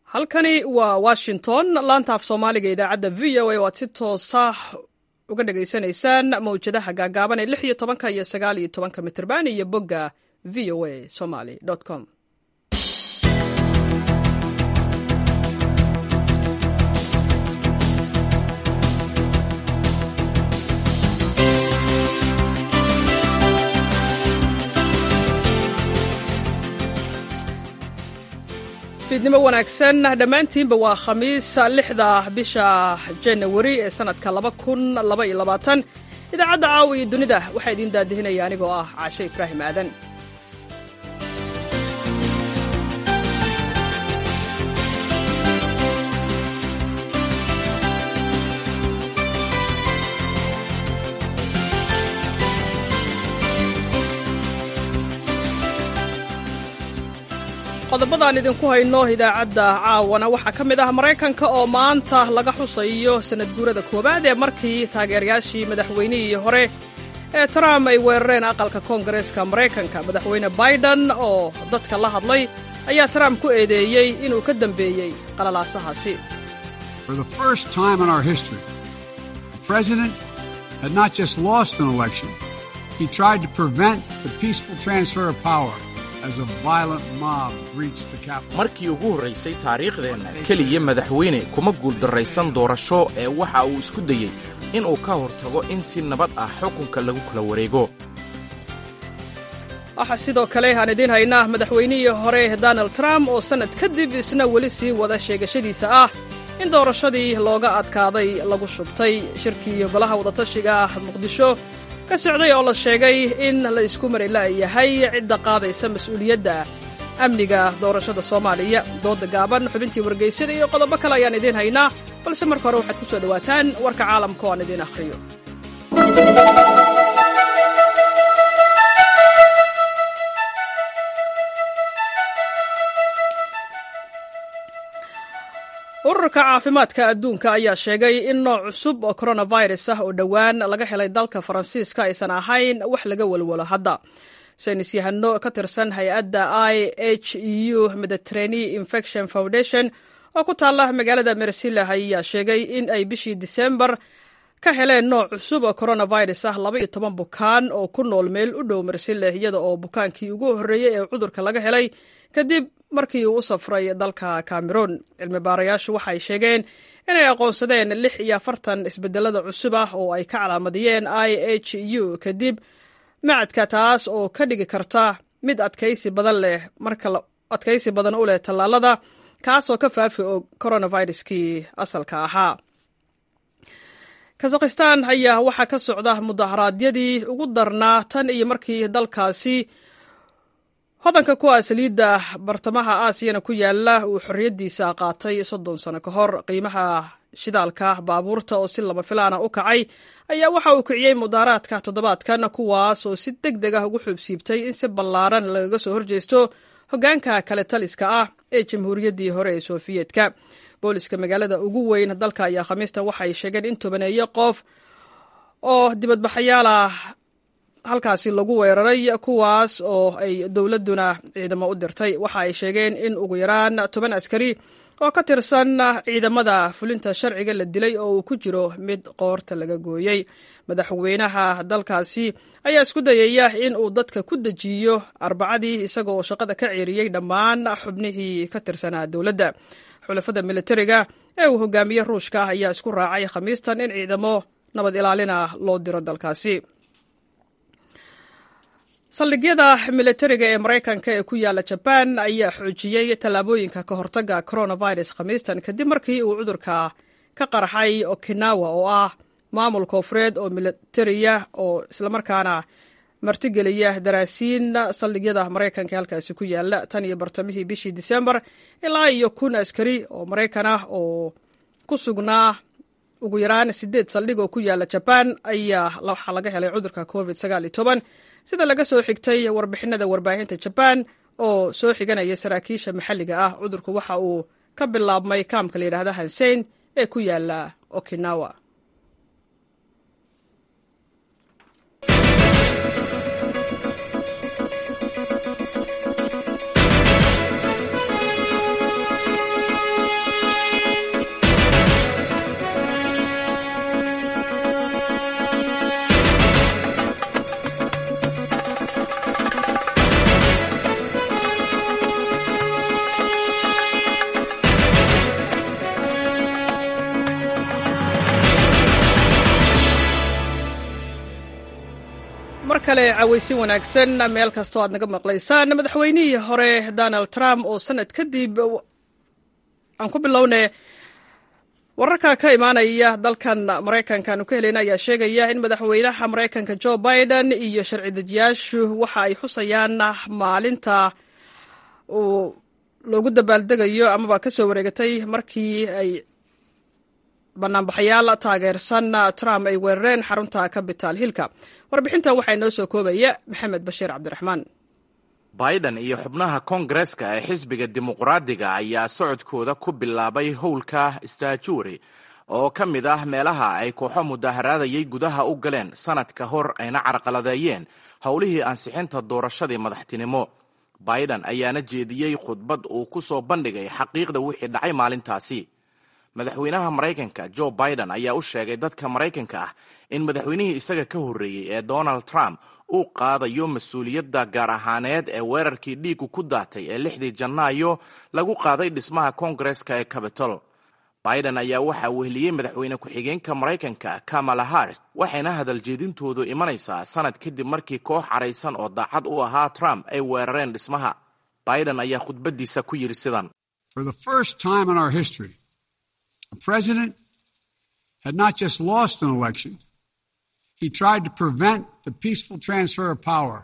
halkani waa washington laanta af soomaaliga idaacadda v o a oo aad si toosa uga dhagaysanaysaan mawjadaha gaagaaban ee lix iyo tobanka iyo sagaal iyo tobanka mitrban iyo bogga v o a somaly com fiidnimo wanaagsan dhammaantiinba waa khamiis lixda bisha janawari ee sanadka laba kun laba iyo labaatan idaacadda caawa iyo dunida waxaa idiin daadihinaya anigoo ah caashe ibraahim aadan qodobadaan idinku hayno idaacadda caawana waxaa ka mid ah maraykanka oo maanta laga xusayo sanad guurada koowaad ee markii taageerayaashii madaxweynihii hore ee trump ay weerareen aqalka koongareeska maraykanka madaxweyne biden oo dadka la hadlay ayaa trump ku eedeeyey inuu ka dambeeyey qalalaasahaasi markii ugu horraysay taariikhdeenna keliya madaxweyne kuma guuldarraysan doorasho ee waxa uu isku dayey inuu ka hortago in si nabad ah xukunka lagu kala wareego waxaa sidoo kale aan idiin haynaa madaxweynihii hore donald trump oo sannad kadib isna weli sii wada sheegashadiisa ah in doorashadii looga adkaaday lagu shubtay shirkii golaha wadatashiga ah muqdisho ka socday oo la sheegay in la isku mari la'yahay cidda qaadaysa mas'uuliyadda amniga doorashada soomaaliya dooda gaaban xubintii wargaysyada iyo qodobo kale ayaan idiin haynaa balse marka hore waxaad ku soo dhowaataan warka caalamka oo aan idiin akhriyo ururka caafimaadka adduunka ayaa sheegay in nooc cusub oo coronavirus ah oo dhowaan laga helay dalka faransiiska aysan ahayn wax laga walwalo hadda saynis yahano ka tirsan hay-adda i h u mediterranea infection foundation oo ku taalla magaalada mersila ayaa sheegay in ay bishii disembar ka heleen nooc cusub oo coronavirus ah laba iyo toban bukaan oo ku nool meel u dhow mersile iyada oo bukaankii ugu horreeyey ee cudurka laga helay kadib markii uu u safray dalka cameroon cilmi baarayaashu waxay sheegeen inay aqoonsadeen lix iyo afartan isbedelada cusub ah oo ay ka calaamadiyeen i h u kadib macadka taas oo ka dhigi karta mid adkaysi badan leh marka adkaysi badan u leh tallaalada kaasoo ka faafi og coronaviruskii asalka ahaa kazakhistan ayaa waxaa ka socda mudaharaadyadii ugu darnaa tan iyo markii dalkaasi hodanka ku ah saliidda bartamaha aasiyana ku yaala uu xorriyaddiisa qaatay soddon sano ka hor qiimaha shidaalka baabuurta oo si lama filaana u kacay ayaa waxa uu kiciyey mudaaraadka toddobaadkan kuwaas oo si deg deg ah ugu xuubsiibtay in si ballaaran lagaga soo horjeesto hoggaanka kale taliska ah ee jamhuuriyaddii hore ee sofiyeetka booliska magaalada ugu weyn dalka ayaa khamiistan waxay sheegeen in tobaneeyo qof oo dibadbaxayaal ah halkaasi lagu weeraray kuwaas oo ay dowladduna ciidamo u dirtay waxa ay sheegeen in ugu yaraan toban askari oo ka tirsan ciidamada fulinta sharciga la dilay oo uu ku jiro mid qoorta laga gooyey madaxweynaha dalkaasi ayaa isku dayaya in uu dadka ku dejiyo arbacadii isaga oo shaqada ka ceeriyey dhammaan xubnihii ka tirsanaa dowladda xulafada militariga ee uu hogaamiye ruushka ah ayaa isku raacay khamiistan in ciidamo nabad ilaalina loo diro dalkaasi saldhigyada militariga ee maraykanka ee ku yaala jabaan ayaa xoojiyey tallaabooyinka ka hortagga coronavirus khamiistan kadib markii uu cudurka ka qarxay okinawa oo ah maamul koofureed oo militariya oo islamarkaana martigeliya daraasiin saldhigyada maraykanka ee halkaasi ku yaala tan iyo bartamihii bishii disembar ilaa iyo kun askari oo maraykan ah oo ku sugnaa ugu yaraan sideed saldhig oo ku yaala jabaan ayaa waxaa laga helay cudurka covid sagaal iyo toban sida laga soo xigtay warbixinada warbaahinta jabaan oo soo xiganaya saraakiisha maxalliga ah cudurku waxa uu ka bilaabmay kaamka la yidhaahda hansein ee ku yaala okinawa kale cawaysin wanaagsan meel kastoo aad naga maqlaysaan madaxweynihii hore donald trump oo sanad kadib aan ku bilowne wararka ka imaanaya dalkan maraykanka aanu ka helayna ayaa sheegaya in madaxweynaha maraykanka joe biden iyo sharci dejiyaashu waxa ay xusayaan maalinta uu loogu dabaaldegayo amaba ka soo wareegatay markii ay banaanbaxayaal taageersan trump ay weerareen xarunta capital hillka warbixintan waxaa inoo soo koobaya maxamed bashiir cabdiraxmaan biden iyo xubnaha koongareska ee xisbiga dimuqraadiga ayaa socodkooda ku bilaabay howlka staajuuri oo ka mid ah meelaha ay kooxo mudaharaadayay gudaha u galeen sanad ka hor ayna carqaladeeyeen howlihii ansixinta doorashadii madaxtinimo biden ayaana jeediyey khudbad uu ku soo bandhigay xaqiiqda wixii dhacay maalintaasi madaxweynaha maraykanka joe biden ayaa u sheegay dadka maraykanka ah in madaxweynihii isaga ka horreeyey ee donald trump uu qaadayo mas-uuliyadda gaar ahaaneed ee weerarkii dhiigu ku daatay ee lixdii janaayo lagu qaaday dhismaha koongareska ee cabitol biden ayaa waxaa weheliyey madaxweyne ku-xigeenka maraykanka kamala harris waxayna hadaljeedintoodu imanaysaa sanad kadib markii koox caraysan oo daacad u ahaa trump ay weerareen dhismaha biden ayaa khudbadiisa ku yidhi sidan A president had not just lost an election, he tried to prevent the peaceful transfer of power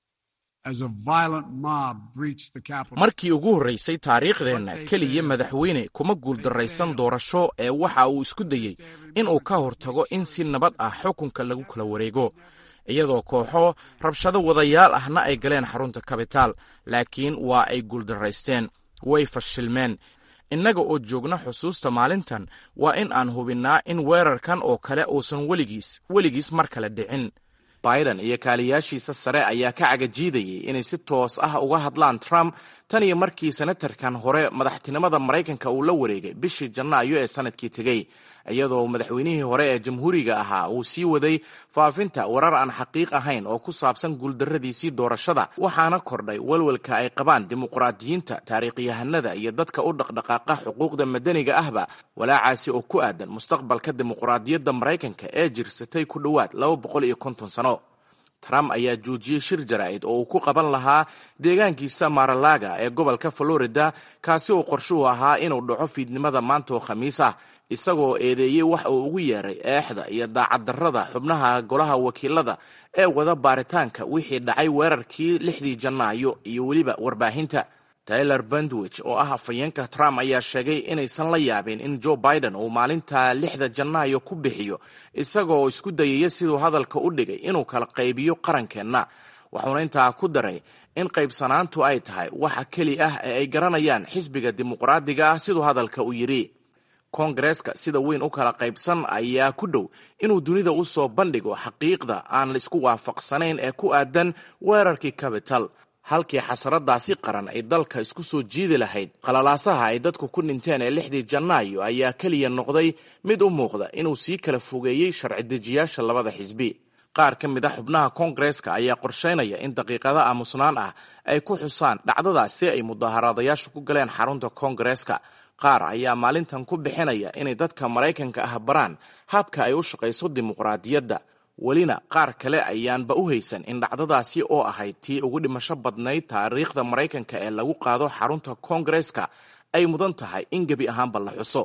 as a violent mob breached the Capitol. markii ugu horraysay taariikhdeenna keliya madaxweyne kuma guuldarraysan doorasho ee waxa uu isku dayey inuu ka hortago in si nabad ah xukunka lagu kala wareego iyadoo kooxo rabshado wadayaal ahna ay galeen xarunta kabitaal laakiin waa ay guuldarraysteen way fashilmeen innaga oo joogna xusuusta maalintan waa in aan hubinnaa in weerarkan oo kale uusan weligiis weligiis mar kale dhicin biden iyo kaaliyaashiisa sare ayaa ka cagajiidayay inay si toos ah uga hadlaan trump tan iyo markii senatarkan hore madaxtinimada maraykanka uu la wareegay bishii janaayo ee sanadkii tegey iyadoo madaxweynihii hore ee jamhuuriga ahaa uu sii waday faafinta warar aan xaqiiq ahayn oo ku saabsan guuldarradiisii doorashada waxaana kordhay walwalka ay qabaan dimuqraadiyiinta taariikhyahanada iyo dadka u dhaqdhaqaaqa xuquuqda madaniga ahba walaacaasi oo ku aadan mustaqbalka dimuqraadiyadda maraykanka ee jirsatay ku dhowaad laba boqol iyo konton sano trump ayaa joojiyey shir jaraa'id oo uu ku qaban lahaa deegaankiisa maralaga ee gobolka florida kaasi oo qorshuhu ahaa inuu dhaco fiidnimada maanta oo khamiis ah isagoo eedeeyey wax uu ugu yeeray eexda iyo daacaddarrada xubnaha golaha wakiilada ee wada baaritaanka wixii dhacay weerarkii lixdii janaayo iyo weliba warbaahinta tyler bandwich oo ah afhayeenka trump ayaa sheegay inaysan la yaabin in joe biden uu maalinta lixda janaayo ku bixiyo isagoo isku dayaya siduu hadalka u dhigay inuu kala qaybiyo qarankeenna wuxuuna intaa ku daray in qaybsanaantu ay tahay waxa keli ah ee ay garanayaan xisbiga dimuqraadiga ah siduu hadalka u yidhi koongareeska sida weyn u kala qaybsan ayaa ku dhow inuu dunida u soo bandhigo xaqiiqda aan la isku waafaqsanayn ee ku aadan weerarkii capital halkii xasaradaasi qaran ay dalka isku soo jiidi lahayd qalalaasaha ay dadku ku dhinteen ee lixdii janaayo ayaa keliya noqday mid u muuqda inuu sii kala fogeeyey sharci dejiyaasha labada xisbi qaar ka mid a xubnaha koongareeska ayaa qorsheynaya in daqiiqado aamusnaan ah ay ku xusaan dhacdadaas si ay mudaaharaadayaashu ku galeen xarunta koongareeska qaar ayaa maalintan ku bixinaya inay dadka maraykanka ah baraan habka ay u shaqayso dimuqraadiyadda welina qaar kale ayaanba u haysan in dhacdadaasi oo ahayd tii ugu dhimasho badnayd taariikhda maraykanka ee lagu qaado xarunta koongareeska ay mudan tahay in gebi ahaanba la xuso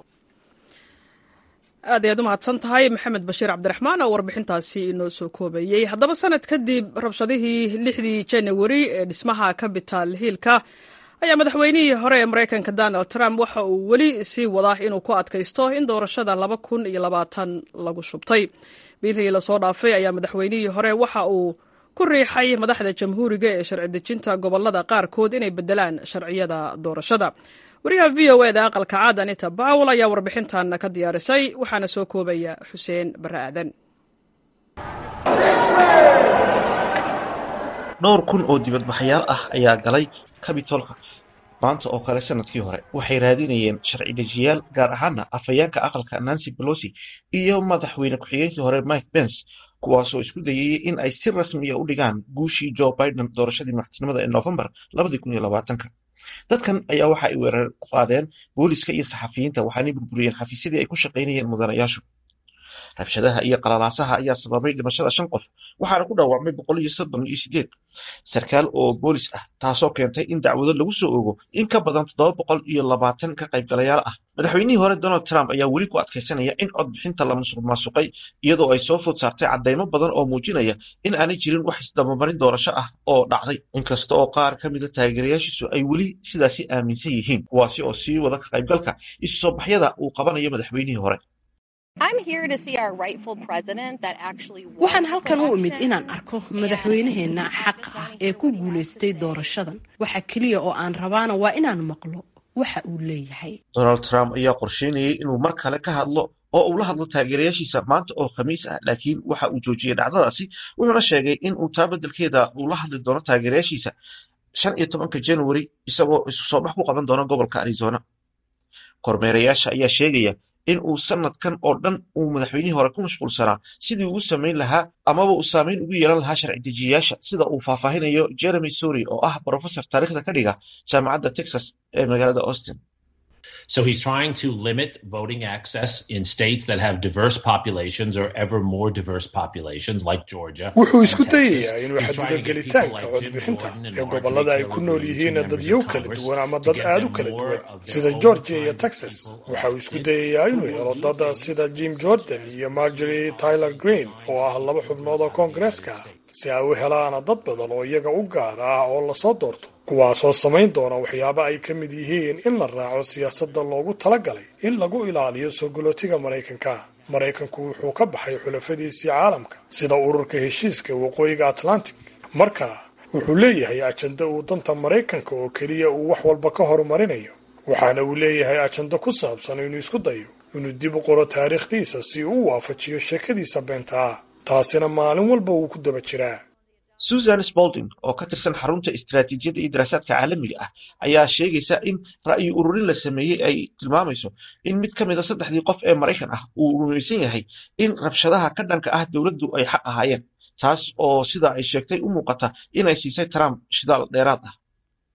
aad ayaad u mahadsan tahay maxamed bashiir cabdiraxmaan oo warbixintaasi inoo soo koobayey haddaba sanad kadib rabshadihii lixdii janawari ee dhismaha capital hiilka ayaa madaxweynihii hore ee maraykanka donald trump waxa uu weli sii wadaa inuu ku adkaysto in doorashada laba kun iyo labaatan lagu shubtay biilhii lasoo dhaafay ayaa madaxweynihii hore waxa uu ku riixay madaxda jamhuuriga ee sharci dejinta gobolada qaarkood inay bedelaan sharciyada doorashada wariyaha v o e da aqalka caad anita bawel ayaa warbixintan ka diyaarisay waxaana soo koobaya xuseen bare aadan dhowr kun oo dibadbaxayaal ah ayaa galay kabitolka maanta oo kale sanadkii hore waxay raadinayeen sharci dejiyaal gaar ahaana afhayeenka aqalka nancy pelosi iyo madaxweyne ku-xigeenkii hore mike pence kuwaasoo isku dayayay in ay si rasmiya u dhigaan guushii joe biden doorashadii madaxtinimada ee novembar dadkan ayaa waxa ay weerar ku qaadeen booliska iyo saxafiyiinta waxaanay burburiyeen xafiisyadii ay ku shaqaynayeen mudanayaashu rabshadaha iyo qalalaasaha ayaa sababay dhimashada shan qof waxaana ku dhaawacmay boqol iyo soddon iyo sideed sarkaal oo boolis ah taasoo keentay in dacwado lagu soo ogo in ka badan toddoba boqol iyo labaatan ka qaybgalayaal ah madaxweynihii hore donald trump ayaa weli ku adkaysanaya in codbixinta la musuq maasuqay iyadoo ay soo food saartay caddaymo badan oo muujinaya in aanay jirin wax isdabamarin doorasho ah oo dhacday inkasta oo qaar ka mida taageerayaashiisu ay weli sidaasi aaminsan yihiin kuwaasi oo sii wada ka qaybgalka isu soo baxyada uu qabanayo madaxweynihii hore waxaan halkan u imid inaan arko madaxweynaheenna xaqa ah ee ku guulaystay doorashadan waxa keliya oo aan rabaana waa inaan maqlo waxa uu leeyahay donald trump ayaa qorsheynayay inuu mar kale ka hadlo oo uu la hadlo taageerayaashiisa maanta oo khamiis ah laakiin waxa uu joojiyey dhacdadaasi wuxuuna sheegay in uu taa beddelkeeda uu la hadli doono taageerayaashiisa shan iyo tobanka january isagoo isu soo bax ku qaban doona gobolka arizona kormeerayaasha ayaa sheegaya in uu sanadkan oo dhan uu madaxweynihii hore ku mashquulsanaa sidii ugu samayn lahaa amaba uu saameyn ugu yeelan lahaa sharci dejiyayaasha sida uu faahfaahinayo jeremy sory oo ah brofesor taariikhda ka dhiga jaamacadda texas ee magaalada austin So he's trying to limit voting access in states that have diverse populations or ever more diverse populations like Georgia. wuxuu isku dayayaa inuu xadido gelitaanka codbixinta ee gobollada ay ku nool yihiin dadyow kala duwan ama dad aad u kala duwan sida georgia iyo texas waxa uu isku dayayaa inuu helo dad sida jim jordan iyo margery tyler green oo ah laba xubnood oo koongareeska ah si ay u helaana dad badan oo iyaga u gaar ah oo lasoo doorto kuwaasoo samayn doona waxyaabo ay ka mid yihiin in la raaco siyaasadda loogu talagalay in lagu ilaaliyo soo galootiga maraykanka maraykanku wuxuu ka baxay xulafadiisii caalamka sida ururka heshiiska waqooyiga atlantic marka wuxuu leeyahay ajando uu danta maraykanka oo keliya uu wax walba ka horumarinayo waxaana uu leeyahay ajando ku saabsan inuu isku dayo inuu dib u qoro taariikhdiisa si uu u waafajiyo sheekadiisa beenta ah taasina maalin walba wuu ku daba jiraa susan spalding oo ka tirsan xarunta istaraatiijiyadda iyo daraasaadka caalamiga ah ayaa sheegaysa in ra'yi ururin la sameeyey ay tilmaamayso in mid ka mida saddexdii qof ee maraykan ah uu rumaysan yahay in rabshadaha ka dhanka ah dowladdu ay xaq ahaayeen taas oo sida ay sheegtay u muuqata inay siisay trump shidaal dheeraad ah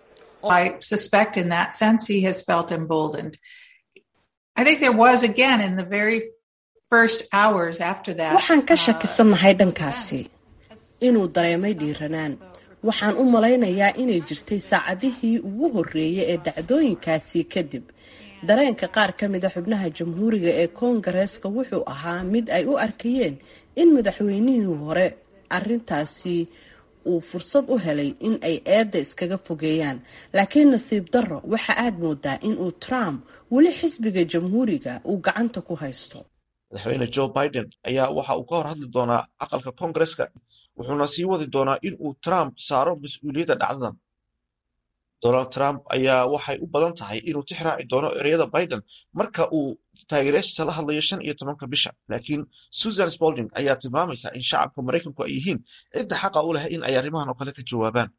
waxaan ka shakisannahay dhankaasi inuu dareemay dhiiranaan waxaan u malaynayaa inay jirtay saacadihii ugu horreeyay ee dhacdooyinkaasi kadib dareenka qaar ka mida xubnaha jamhuuriga ee koongareeska wuxuu ahaa mid ay u arkayeen in madaxweynihii hore arintaasi uu fursad u helay in ay eedda iskaga fogeeyaan laakiin nasiib darro waxa aad moodaa in uu trump weli xisbiga jamhuuriga uu gacanta ku haysto madaxweyne joe biden ayaa waxa uu ka hor hadli doonaa aqalka koongareska wuxuuna sii wadi doonaa in uu trump saaro mas-uuliyadda dhacdadan donald trump ayaa waxay u badan tahay inuu tix raaci doono ereyada biden marka uu taageerayaashiisa la hadlayo shan iyo tobanka bisha laakiin susan spalding ayaa tilmaamaysa in shacabka maraykanku ay yihiin cidda xaqa u leh in ay arrimahan oo kale ka jawaabaan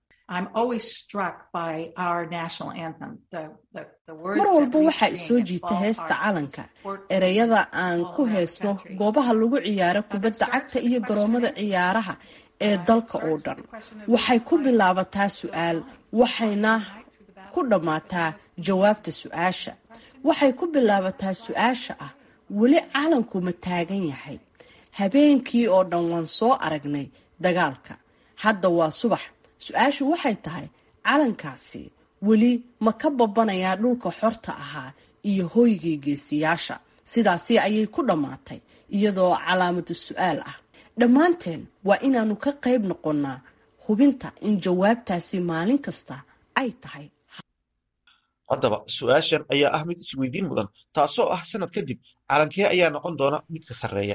mar walba waxaa isoo jiita heesta calanka ereyada aan ku heesno goobaha lagu ciyaaro kubadda cagta iyo garoomada ciyaaraha ee dalka oo dhan waxay ku bilaabataa su-aal waxayna ku dhammaataa jawaabta su-aasha waxay ku bilaabataa su-aasha ah weli calanku ma taagan yahay habeenkii oo dhan waan soo aragnay dagaalka hadda waa subax su-aashu waxay tahay calankaasi weli ma ka babanayaa dhulka xorta ahaa iyo hoygii geesiyaasha sidaasi ayay ku dhammaatay iyadoo calaamadu su-aal ah dhammaanteen waa inaanu ka qayb noqonnaa hubinta in jawaabtaasi maalin kasta ay tahay haddaba su-aashan ayaa ah mid isweydiin mudan taasoo ah sanad kadib calankee ayaa noqon doona midka sarreeya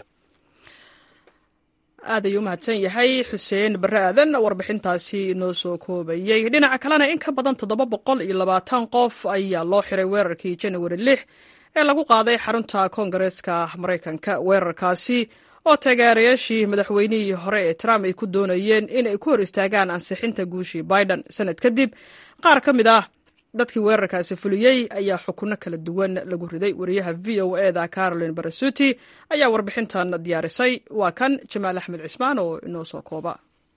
aad ayuu u mahadsan yahay xuseen barre aadan warbixintaasi inoo soo koobayey dhinaca kalena in ka badan toddoba boqol iyo labaatan qof ayaa loo xiray weerarkii janawari lix ee lagu qaaday xarunta koongareeska maraykanka weerarkaasi oo taageerayaashii madaxweynihii hore ee trump ay ku doonayeen inay ku hor istaagaan ansixinta guushii biden sanad kadib qaar ka mid ah dadkii weerarkaasi fuliyey ayaa xukunno kala duwan lagu riday wariyaha v o eda carolin barasuti ayaa warbixintan diyaarisay waa kan jamaal axmed cismaan oo inoo soo kooba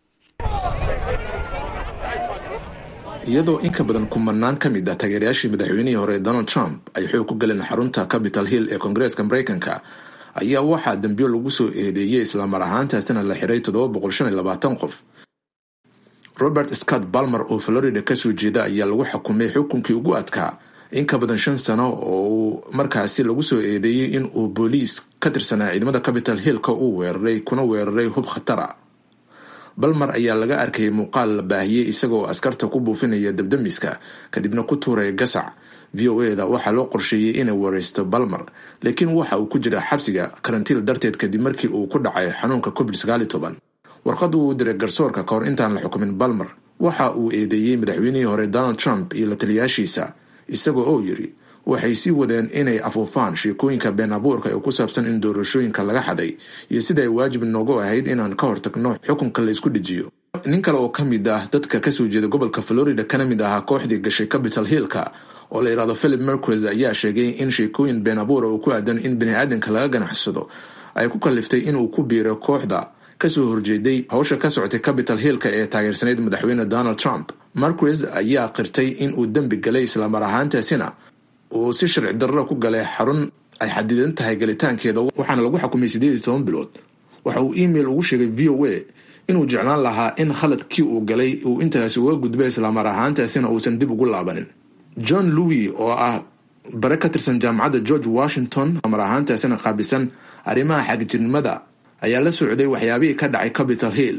iyadoo in ka badan kumanaan ka mid ah taageerayaashii madaxweynihii hore donald trump ay xoog ku galeen xarunta capital hill ee koongareeska maraykanka ayaa waxaa dambiyo lagu soo eedeeyey islamar ahaantaasina la xiray qof robert scott balmer oo florida kasoo jeeda ayaa lagu xukumay xukunkii ugu adkaa in ka badan shan sano oo uu markaasi lagu soo eedeeyey in uu booliis ka tirsanaa ciidamada capital hillka uu weeraray kuna weeraray hub khatara balmer ayaa laga arkayay muuqaal la baahiyey isagaoo askarta ku buufinaya dabdamiska kadibna ku tuuraya gasac v o eda waxaa loo qorsheeyey inay wareysto balmer laakiin waxa uu ku jira xabsiga karantiil darteed kadib markii uu ku dhacay xanuunka covid warqadu uu diray garsoorka kahor intaan la xukumin balmer waxa uu eedeeyey madaxweynihii hore donald trump iyo la taliyaashiisa isagoo oo yiri waxay sii wadeen inay afuufaan sheekooyinka been abuurka ee ku saabsan in doorashooyinka laga xaday iyo sida ay waajib noogu ahayd inaan ka hortagno xukunka la isku dhejiyo nin kale oo ka mid ah dadka kasoo jeeda gobolka florida kana mid ahaa kooxdii gashay capital hillka oo la yidhahdo philip mercres ayaa sheegay in sheekooyin been abuura oo ku aadan in bani-aadanka laga ganacsado ay ku kaliftay inuu ku biiro kooxda kasoo horjeeday howsha ka socotay capital hillka ee taageersanayd madaxweyne donald trump marquez ayaa qirtay in uu dembi galay islamar ahaantaasina uu si sharci darro ku galay xarun ay xadidan tahay galitaankeeda waxaana lagu xukumay siddeed iyo toban bilood waxa uu email ugu sheegay v o a inuu jeclaan lahaa in khaladkii uu galay uu intaasi uga gudbay islamar ahaantaasina uusan dib ugu laabanin john louis oo ah bare ka tirsan jaamacadda george washington islamar ahaantaasina qaabisan arrimaha xagjirnimada ayaa la socday waxyaabihii ka dhacay capital hill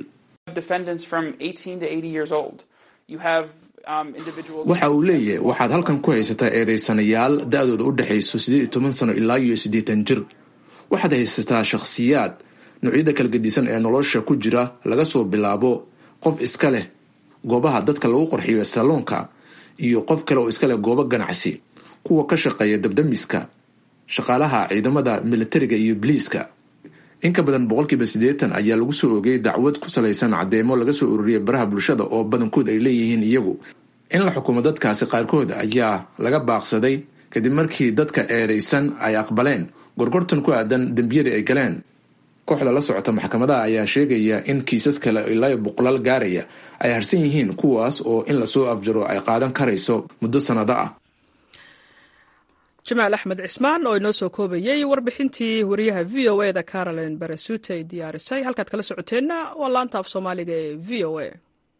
waxa uu leeyahay waxaad halkan ku haysataa eedeysanayaal da-dooda u dhexayso siddeed iyo toban sano ilaa iyo siddeetan jir waxaad haysataa shakhsiyaad noocyada kala gedisan ee nolosha ku jira laga soo bilaabo qof iska leh goobaha dadka lagu qorxiyo saloonka iyo qof kale oo iska leh goobo ganacsi kuwa ka shaqeeya dabdamiska shaqaalaha ciidamada militariga iyo biliiska in ka badan boqolkiiba siddeetan ayaa lagu soo ogay dacwad ku salaysan caddeemo laga soo ururiyay baraha bulshada oo badankood ay leeyihiin iyagu in la xukumo dadkaasi qaarkood ayaa laga baaqsaday kadib markii dadka eedeysan ay aqbaleen gorgortan ku aadan dembiyadii ay galeen kooxda la socota maxkamadaha ayaa sheegaya in kiisas kale ilaa boqolaal gaaraya ay harsan yihiin kuwaas oo in lasoo afjaro ay qaadan karayso muddo sannado ah jamaal axmed cismaan oo inoo soo koobayey warbixintii wariyaha v o e da caroline barasuute ay diyaarisay halkaad kala socoteenna waa laanta af soomaaliga ee v o e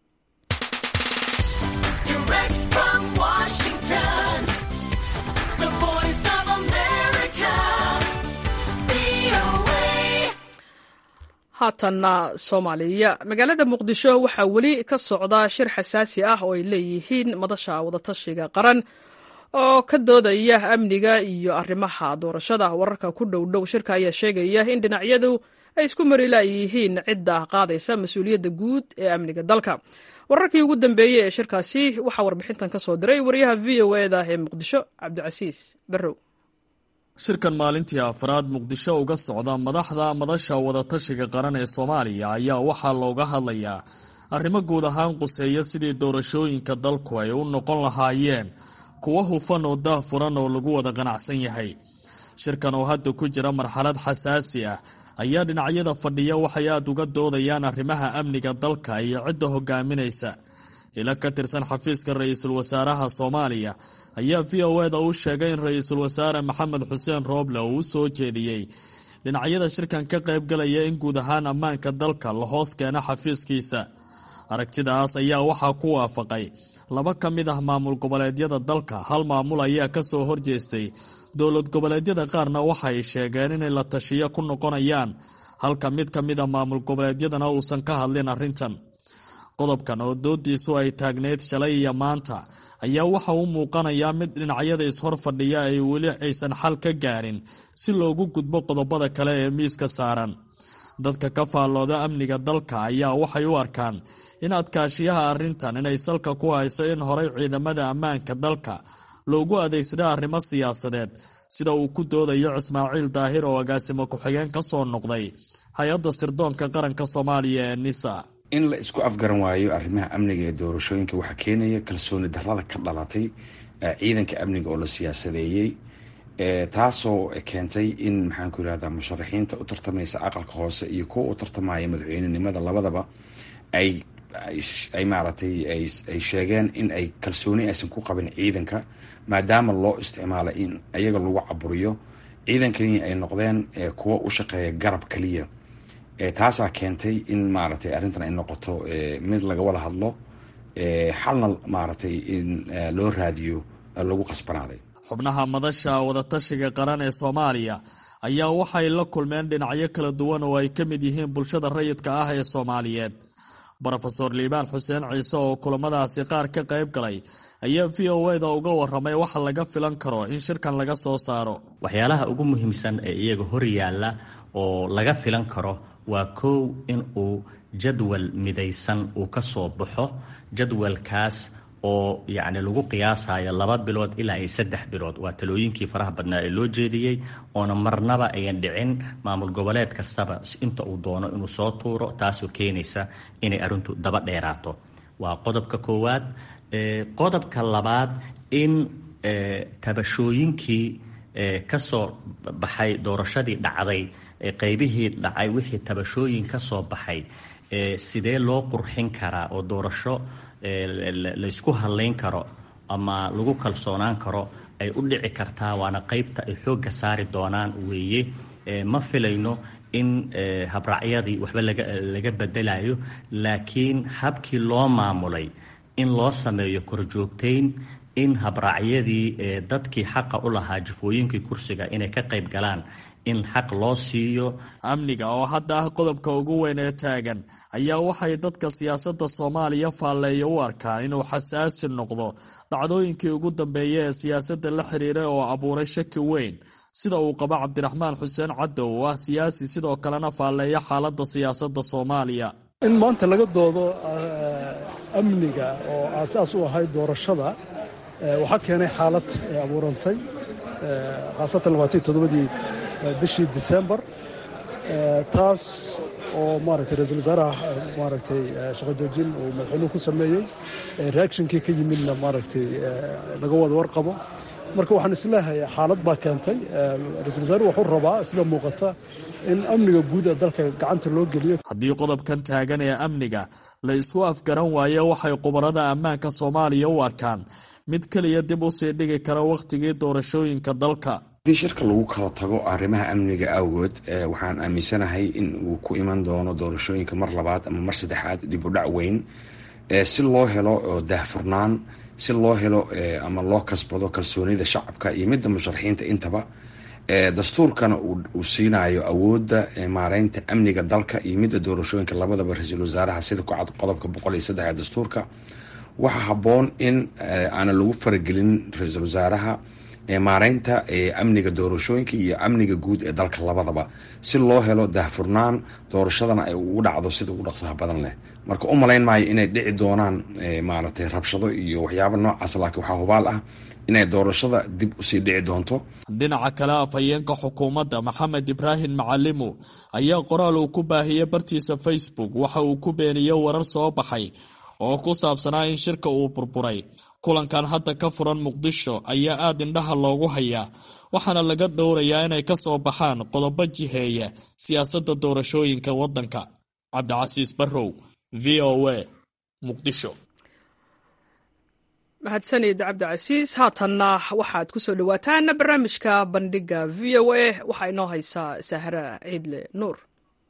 haatanna soomaaliya magaalada muqdisho waxaa weli ka socda shir xasaasi ah oo ay leeyihiin madasha wadatashiga qaran oo ka doodaya amniga iyo arrimaha doorashada wararka ku dhow dhow shirka ayaa sheegaya in dhinacyadu ay isku mari laayihiin cidda qaadaysa mas-uuliyadda guud ee amniga dalka wararkii ugu dambeeyey ee shirkaasi waxaa warbixintan ka soo diray wariyaha v o e da ee muqdisho cabdicasiis barrow shirkan maalintii afraad muqdisho uga socda madaxda madasha wadatashiga qaran ee soomaaliya ayaa waxaa looga hadlayaa arrimo guud ahaan quseeya sidii doorashooyinka dalku ay u noqon lahaayeen kuwo hufan oo daahfuran oo lagu wada qanacsan yahay shirkan oo hadda ku jira marxalad xasaasi ah ayaa dhinacyada fadhiya waxay aada uga doodayaan arrimaha amniga dalka iyo cidda hogaaminaysa ila ka tirsan xafiiska ra-iisul wasaaraha soomaaliya ayaa v o eda u sheegay in ra-iisul wasaare maxamed xuseen rooble uu u soo jeediyey dhinacyada shirkan ka qaybgalaya in guud ahaan ammaanka dalka la hoos keeno xafiiskiisa aragtidaas ayaa waxaa ku waafaqay laba ka mid ah maamul goboleedyada dalka hal maamul ayaa kasoo horjeestay dowlad goboleedyada qaarna waxay sheegeen inay la tashiyo ku noqonayaan halka mid ka mid a maamul goboleedyadana uusan ka hadlin arrintan qodobkan oo doodiisu ay taagneyd shalay iyo maanta ayaa waxa u muuqanayaa mid dhinacyada ishor fadhiya ay weli aysan xal ka gaarin si loogu gudbo qodobada kale ee miiska saaran dadka ka faallooda amniga dalka ayaa waxay u arkaan in adkaashiyaha arrintan inay salka ku hayso in horay ciidamada ammaanka dalka loogu adeegsada arrimo siyaasadeed sida uu ku doodayo ismaaciil daahir oo agaasimo ku-xigeen ka soo noqday hay-adda sirdoonka qaranka soomaaliya ee nisa in la isku afgaran waayo arrimaha amniga ee doorashooyinka waxaa keenaya kalsooni darrada ka dhalatay ciidanka amniga oo la siyaasadeeyey taasoo keentay in maxaanku yirahdaa musharaxiinta u tartamaysa aqalka hoose iyo kuwa u tartamaya madaxweynenimada labadaba ay ay maaragtay ay sheegeen in ay kalsooni aysan ku qabin ciidanka maadaama loo isticmaala in iyaga lagu caburiyo ciidankani ay noqdeen kuwo u shaqeeya garab keliya taasaa keentay in maaragtay arrintan ay noqoto mid laga wada hadlo xalna maaragtay in loo raadiyo lagu qasbanaaday xubnaha madasha wadatashiga qaran ee soomaaliya ayaa waxay la kulmeen dhinacyo kala duwan oo ay ka mid yihiin bulshada rayidka ah ee soomaaliyeed rofeor liibaan xuseen ciise oo kulamadaasi qaar ka qayb galay ayaa v o eda uga waramay waxa laga filan karo in shirkan laga soo saaro waxyaalaha ugu muhiimsan ee iyaga hor yaalla oo laga filan karo waa kow in uu jadwal midaysan uu ka soo baxo jadwalkaas oo yacni lagu qiyaasayo laba bilood ilaa iyo saddex bilood waa talooyinkii faraha badnaa ee loo jeediyey oona marnaba ayan dhicin maamul goboleed kastaba inta uu doono inuu soo tuuro taasoo keenaysa inay arrintu daba dheeraato waa qodobka koowaad qodobka labaad in tabashooyinkii kasoo baxay doorashadii dhacday qeybihii dhacay wixii tabashooyin ka soo baxay sidee loo qurxin karaa oo doorasho laysku hadlayn karo ama lagu kalsoonaan karo ay u dhici kartaa waana qeybta ay xoogga saari doonaan weeye ma filayno in habraacyadii waxba laga bedelayo laakiin habkii loo maamulay in loo sameeyo korjoogtayn in habraacyadii dadkii xaqa u lahaa jifooyinkii kursiga inay ka qayb galaan in xaq loo siiyo amniga oo hadda ah qodobka ugu weyn ee taagan ayaa waxay dadka siyaasadda soomaaliya faalleeya u arkaan inuu xasaasi noqdo dhacdooyinkii ugu dambeeya ee siyaasadda la xiriiray oo abuuray shaki weyn sida uu qabo cabdiraxmaan xuseen cadow oo ah siyaasi sidoo kalena faalleeya xaaladda siyaasadda soomaaliya in maanta laga doodo amniga oo aasaas u ahayd doorashada waxaa keenay xaalad abuurantay khaasatan labaatan toddobadii bishii disembar taas oo maaragtay ra-iisul wasaaraha maaragtay shaqo joojin uu madaxweynuhu ku sameeyey reactionkii ka yimidna maaragtay laga wada warqabo marka waxaan isleehay xaalad baa keentay ra-isul wasaaruhu wuxuu rabaa sida muuqata in amniga guud ee dalka gacanta loo geliyo haddii qodobkan taagan ee amniga la isku afgaran waayo waxay khubarada ammaanka soomaaliya u arkaan mid keliya dib u sii dhigi kara wakhtigii doorashooyinka dalka haddii shirka lagu kala tago arrimaha amniga awgood waxaan aaminsanahay in uu ku iman doono doorashooyinka mar labaad ama mar saddexaad dib u dhac weyn si loo helo daahfurnaan si loo helo ama loo kasbado kalsoonida shacabka iyo midda musharaxiinta intaba dastuurkana uu siinayo awoodda maareynta amniga dalka iyo midda doorashooyinka labadaba ra-iisul wasaaraha sida ku cad qodobka boqol iyo saddex ee dastuurka waxaa habboon in aana lagu faragelin ra-iisul wasaaraha maareynta amniga doorashooyinka iyo amniga guud ee dalka labadaba si loo helo daahfurnaan doorashadana ay ugu dhacdo sida ugu dhaqsaha badan leh marka u malayn maayo inay dhici doonaan maaragtay rabshado iyo waxyaaba noocaas laakiin waxaa hubaal ah inay doorashada dib usii dhici doonto dhinaca kale afhayeenka xukuumadda maxamed ibraahim macalimu ayaa qoraal uu ku baahiyey bartiisa facebook waxa uu ku beeniyey warar soo baxay oo ku saabsanaa in shirka uu burburay kulankan hadda ka furan muqdisho ayaa aada indhaha loogu hayaa waxaana laga dhowrayaa inay ka soo baxaan qodobo jiheeya siyaasadda doorashooyinka waddanka cabdicasiis barrow v o a muqdisho mahadsanid cabdicasiis haatanna waxaad ku soo dhowaataan barnaamijka bandhiga v o a waxaa inoo haysaa sahra ciidle nuur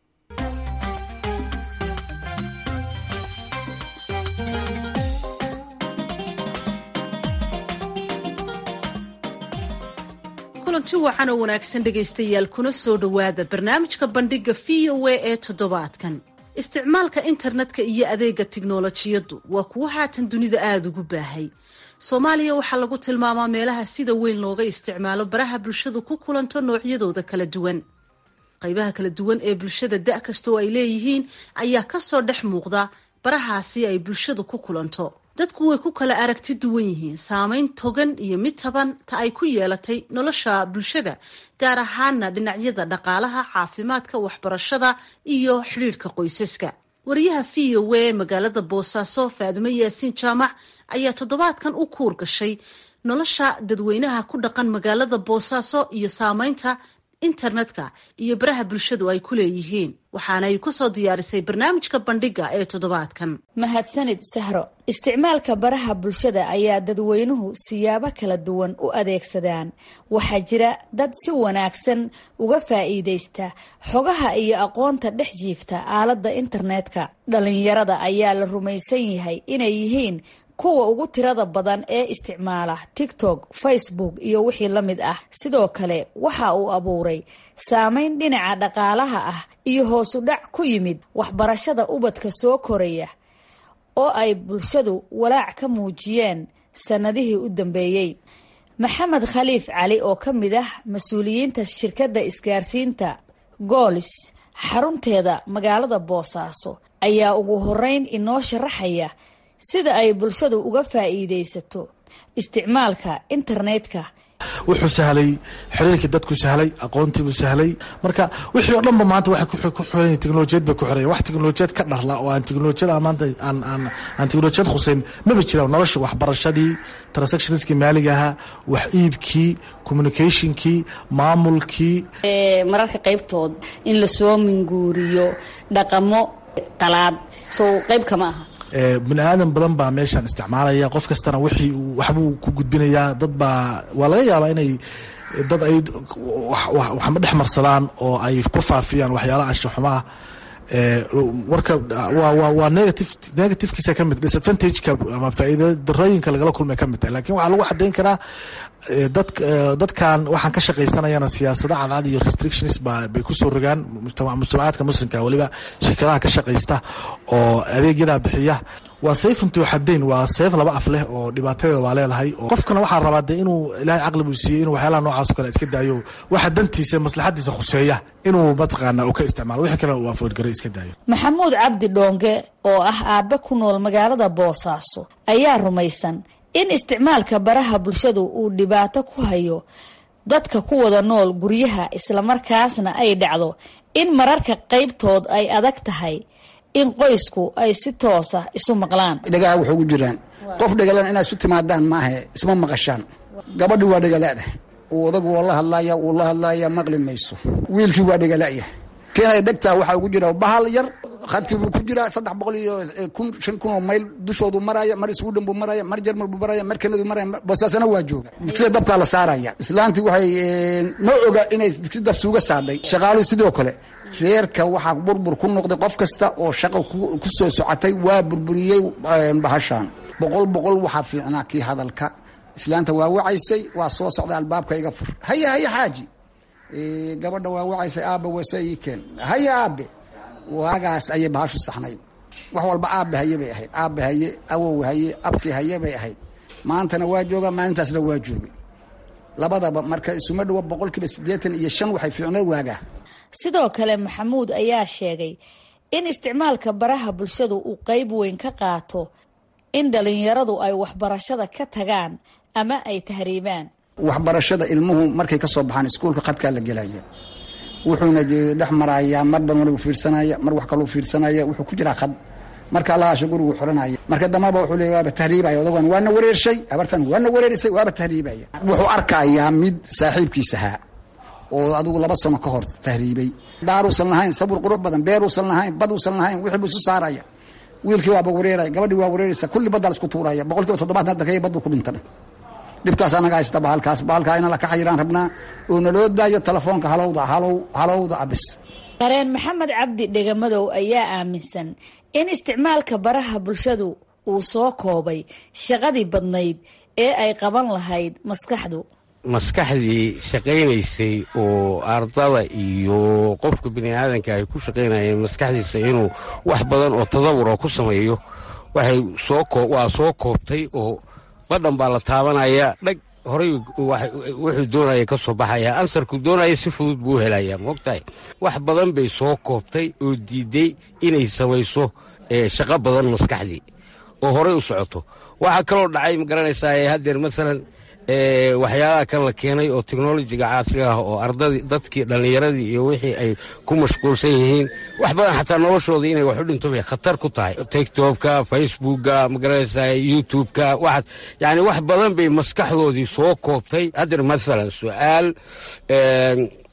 kulanti wacan oo wanaagsan dhegaystayaal kuna soo dhowaada barnaamijka bandhiga v o a ee toddobaadkan isticmaalka internetka iyo adeega tiknolojiyaddu waa kuwo haatan dunida aada ugu baahay soomaaliya waxaa lagu tilmaamaa meelaha sida weyn looga isticmaalo baraha bulshadu ku kulanto noocyadooda kala duwan qaybaha kala duwan ee bulshada da' kasta oo ay leeyihiin ayaa kasoo dhex muuqda barahaasi ay bulshadu ku kulanto dadku way ku kala aragti duwan yihiin saameyn togan iyo mid taban ta ay ku yeelatay nolosha bulshada gaar ahaana dhinacyada dhaqaalaha caafimaadka waxbarashada iyo xidhiidhka qoysaska wariyaha v o a magaalada boosaaso faadimo yaasiin jaamac ayaa toddobaadkan u kuur gashay nolosha dadweynaha ku dhaqan magaalada boosaaso iyo saameynta internetka iyo baraha bulshadu ay ku leeyihiin waxaana ay ku soo diyaarisay barnaamijka bandhiga ee toddobaadkan mahadsanid sahro isticmaalka baraha bulshada ayaa dadweynuhu siyaabo kala duwan u adeegsadaan waxaa jira dad si wanaagsan uga faa'iidaysta xogaha iyo aqoonta dhex jiifta aaladda internetka dhalinyarada ayaa la rumaysan yahay inay yihiin kuwa ugu tirada badan ee isticmaala tiktok facebook iyo wixii la mid ah sidoo kale waxa uu abuuray saameyn dhinaca dhaqaalaha ah iyo hoosu dhac ku yimid waxbarashada ubadka soo koraya oo ay bulshadu walaac ka muujiyeen sannadihii u dambeeyey maxamed khaliif cali oo ka mid ah mas-uuliyiinta shirkadda isgaarsiinta goolis xarunteeda magaalada boosaaso ayaa ugu horeyn inoo sharaxaya sida ay bulshadu uga faa'iidaysato isticmaalka internetka wuxuu sahlay xiriirkii dadku sahlay aqoontiibuu sahlay marka wixii oo dhanba maanta waxay ku xiran teknolojiyad bay ku xiran wax teknolojiyad ka dharla oo aan teknolojiyad maanta aan aan aan teknolojiyad khuseyn maba jiraan nolosha waxbarashadii transactionskii maaliga ahaa wax iibkii communicationkii maamulkii mararka qaybtood in lasoo minguuriyo dhaqamo qalaad soo qayb kama aha bini aadan badan baa meeshaan isticmaalaya qof kastana wixii waxbuu ku gudbinayaa dad baa waa laga yaabaa inay dad ay waxma dhex marsadaan oo ay ku faafiyaan waxyaalaha anshaxumaha warka waa negative negativekiisa ka mid disadvantageka ama faa'iida darooyinka lagala kulmay ka mid tahay lakin waxaa lagu xadayn karaa dad dadkan waxaan ka shaqaysanayana siyaasado cadcad iyo restrictions ba bay kusoo rogaan mujtamacaadka muslimka weliba shirkadaha ka shaqaysta oo adeegyadaa bixiya waa sayfunti xadayn waa sayf laba af leh oo dhibaatadeeda waa leedahay qofkana waxaa rabaa dee inuu ilaahay caqli buu siiyey inuu waxyaalaha noocaas o kale iska daayo waxa dantiisa maslaxadiisa khuseeya inuu mataqaana uu ka isticmaalo wixii kalena uu afoodgaray iska daayo maxamuud cabdi dhoonge oo ah aabe ku nool magaalada boosaaso ayaa rumaysan in isticmaalka baraha bulshadu uu dhibaato ku hayo dadka ku wada nool guryaha islamarkaasna ay dhacdo in mararka qaybtood ay adag tahay in qoysku ay si toosa isu maqlaan dhagaha waxay ugu jiraan qof dhagalan inaad isu timaadaan maahe isma maqashaan gabadhi waa dhagalaada uu odagu waa la hadlaya wuu la hadlaya maqli mayso wiilkii waa dhagalaya keenay dhegtaa waxaa ugu jira bahal yar khadkii buu ku jiraa saddex boqol iyo kun shan kun oo mayl dushoodu maraya mar sweden buu maraya mar jermal buu maraya mar kanadu maraya bosaasana waa jooga digsiga dabkaa la saaraya islaantii waxay ma oga inay digsi dab suuga saadhay shaqaaluhu sidoo kale reerka waxaa burbur ku noqday qof kasta oo shaqo ku soo socotay waa burburiyey bahashaan boqol boqol waxaa fiicnaa kii hadalka islaanta waa wacaysay waa soo socda albaabka iga fur haya haya xaaji gabadha waa wacaysay aabba wase ii keen haya aabe waagaas ayay bahashu saxnayd wax walba aabe haye bay ahayd aabe haye awow haye abti haye bay ahayd maantana waa jooga maalintaasna waa joogay labadaba marka isuma dhawo boqol kiiba siddeetan iyo shan waxay fiicneed waagaa sidoo kale maxamuud ayaa sheegay in isticmaalka baraha bulshadu uu qeyb weyn ka qaato in dhalinyaradu ay waxbarashada ka tagaan ama ay tahriibaan waxbarashada ilmuhu markay ka soo baxaan iskuulka khadkaa la gelaya wuxuuna dhex marayaa marba margu fiirsanaya mar wax kaluu fiirsanaya wuxuu ku jiraa khad marka allahaasha gurigu xiranaya marka dambaba wuxuu leey waaba tahriibaya odagan waana wareershay abartan waana wareerisay waaba tahriibaya wuxuu arkayaa mid saaxiibkiisahaa oo adigu laba sano ka hor tahriibay daaruusan lahayn sabur qurux badan beeruusan lahayn baduusan lahayn wixii buu isu saaraya wiilkii waaba wareeraya gabadhii waa wareeraysa kulli baddaa la isku tuuraya boqol kiiba toddobaatan hadda kaya baddu ku dhintan dhibtaas anaga haysta bahalkaas bahalkaa ina la ka xayiraan rabnaa oo naloo daayo telefoonka halowda halow halowda abis qareen maxamed cabdi dhegamadow ayaa aaminsan in isticmaalka baraha bulshadu uu soo koobay shaqadii badnayd ee ay qaban lahayd maskaxdu maskaxdii shaqaynaysay oo ardada iyo qofka bini aadanka ay ku shaqaynayeen maskaxdiisa inuu wax badan oo tadawur oo ku sameeyo waxay waa soo koobtay oo badhan baa la taabanaya dhag horay wuxuu doonaya ka soo baxaya ansarku doonaya si fudud buu u helaya moogtahay wax badan bay soo koobtay oo diiday inay samayso shaqo badan maskaxdii oo horay u socoto waxaa kaloo dhacay ma garanaysaa haddeer maalan waxyaalaha kan la keenay oo technolojiga caasiga ah oo ardadii dadkii dhallinyaradii iyo wixii ay ku mashquulsan yihiin wax badan xataa noloshooda inay wax u dhinto bay khatar ku tahay tiktokka facebookka magaranaysaa youtubeka waxaas yacni wax badan bay maskaxdoodii soo koobtay haddeer maalan su-aal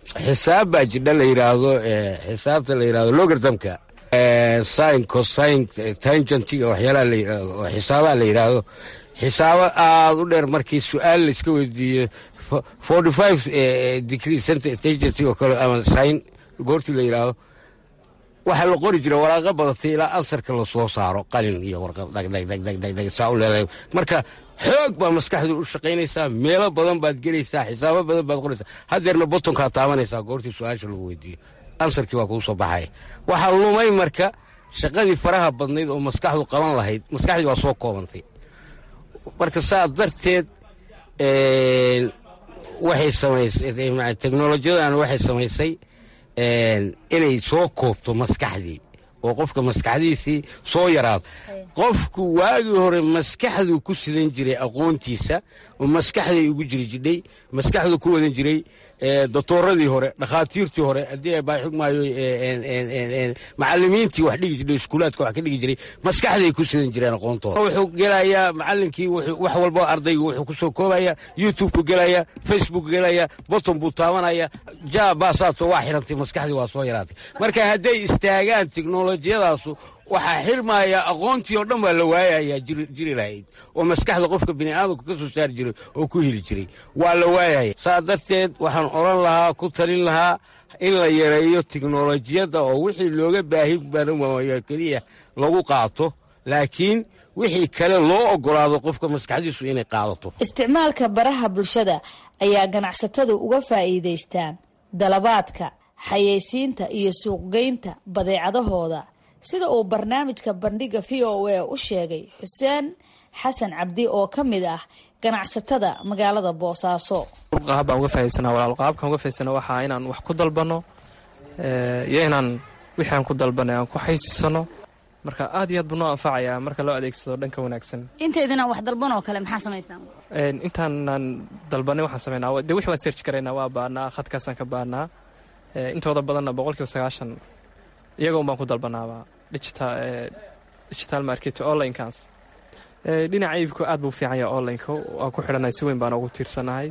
xisaab baa jidha la yidhaahdo xisaabta la yidhahdo logartamka sin cosin tangentiga waxyaalaha la yidhaahdo oo xisaabaha la yidhaahdo xisaabo aada u dheer markii su-aal layska weydiiyo forty five degree center tangenti oo kale ama sin goortii la yidhaahdo waxaa la qori jira waraaqa badatay ilaa ansarka lasoo saaro qalin iyo warqad dhagdhagdhagdhagdhag saa u leedahay marka xoog baa maskaxdu u shaqaynaysaa meelo badan baad gelaysaa xisaabo badan baad qoraysaa haddeerna botonkaa taabanaysaa goortii su-aasha lagu weydiiyo ansarkii waa kuu soo baxaya waxaa lumay marka shaqadii faraha badnayd oo maskaxdu qaban lahayd maskaxdii waa soo koobantay marka saa darteed waxay samaysay teknolojiyadan waxay samaysay inay soo koobto maskaxdii oo qofka maskaxdiisii soo yaraado qofku waagii hore maskaxduu ku sidan jiray aqoontiisa oo maskaxday ugu jiri jidhay maskaxduu ku wadan jiray doctooradii hore dhakhaatiirtii hore haddii baa xugmaayo macalimiintii wax dhigi jiray iskuulaadka wax ka dhigi jiray maskaxday ku sidan jireen aqoontooda wuxuu gelayaa macalinkii wax walba ardaygu wuxuu ku soo koobaya youtube-ku gelaya facebook gelaya boton buu taabanaya ja baasaato waa xirantay maskaxdii waa soo yaraatay marka hadday istaagaan teknolojiyadaasu waxaa xirmaya aqoontii oo dhan baa la waayayaa jiri lahayd oo maskaxda qofka bini'aadamku ka soo saari jiray oo ku heli jiray waa la waayaya saa darteed waxaan odhan lahaa ku talin lahaa in la yareeyo teknolojiyadda oo wixii looga baahi badan waayo keliya lagu qaato laakiin wixii kale loo ogolaado qofka maskaxdiisu inay qaadato isticmaalka baraha bulshada ayaa ganacsatadu uga faa'iidaystaan dalabaadka xayeysiinta iyo suuqgeynta badeecadahooda sida uu barnaamijka bandhiga v o a u sheegay xuseen xasan cabdi oo ka mid ah ganacsatada magaalada boosaaso qaab baan uga fahaysana walaal qaabkaan uga fahaysana waxaa inaan wax ku dalbanno iyo inaan wixii aan ku dalbanay aan ku xaysisano marka aad iyo aad buu noo anfacayaa marka loo adeegsado dhanka wanaagsan inteydinaan wax dalbanoo kale maxaa samaysaan intaanaan dalbanay waxaan sameynaa de wixii waan search karaynaa waa baanaa khadkaasaan ka baanaa intooda badanna boqolkiiba sagaashan iyagoon baan ku dalbanaaba digital market onlinekaas dhinaca iibku aad buu fiican yahay onlineka waa ku xidhanay si weyn baan ugu tiirsanahay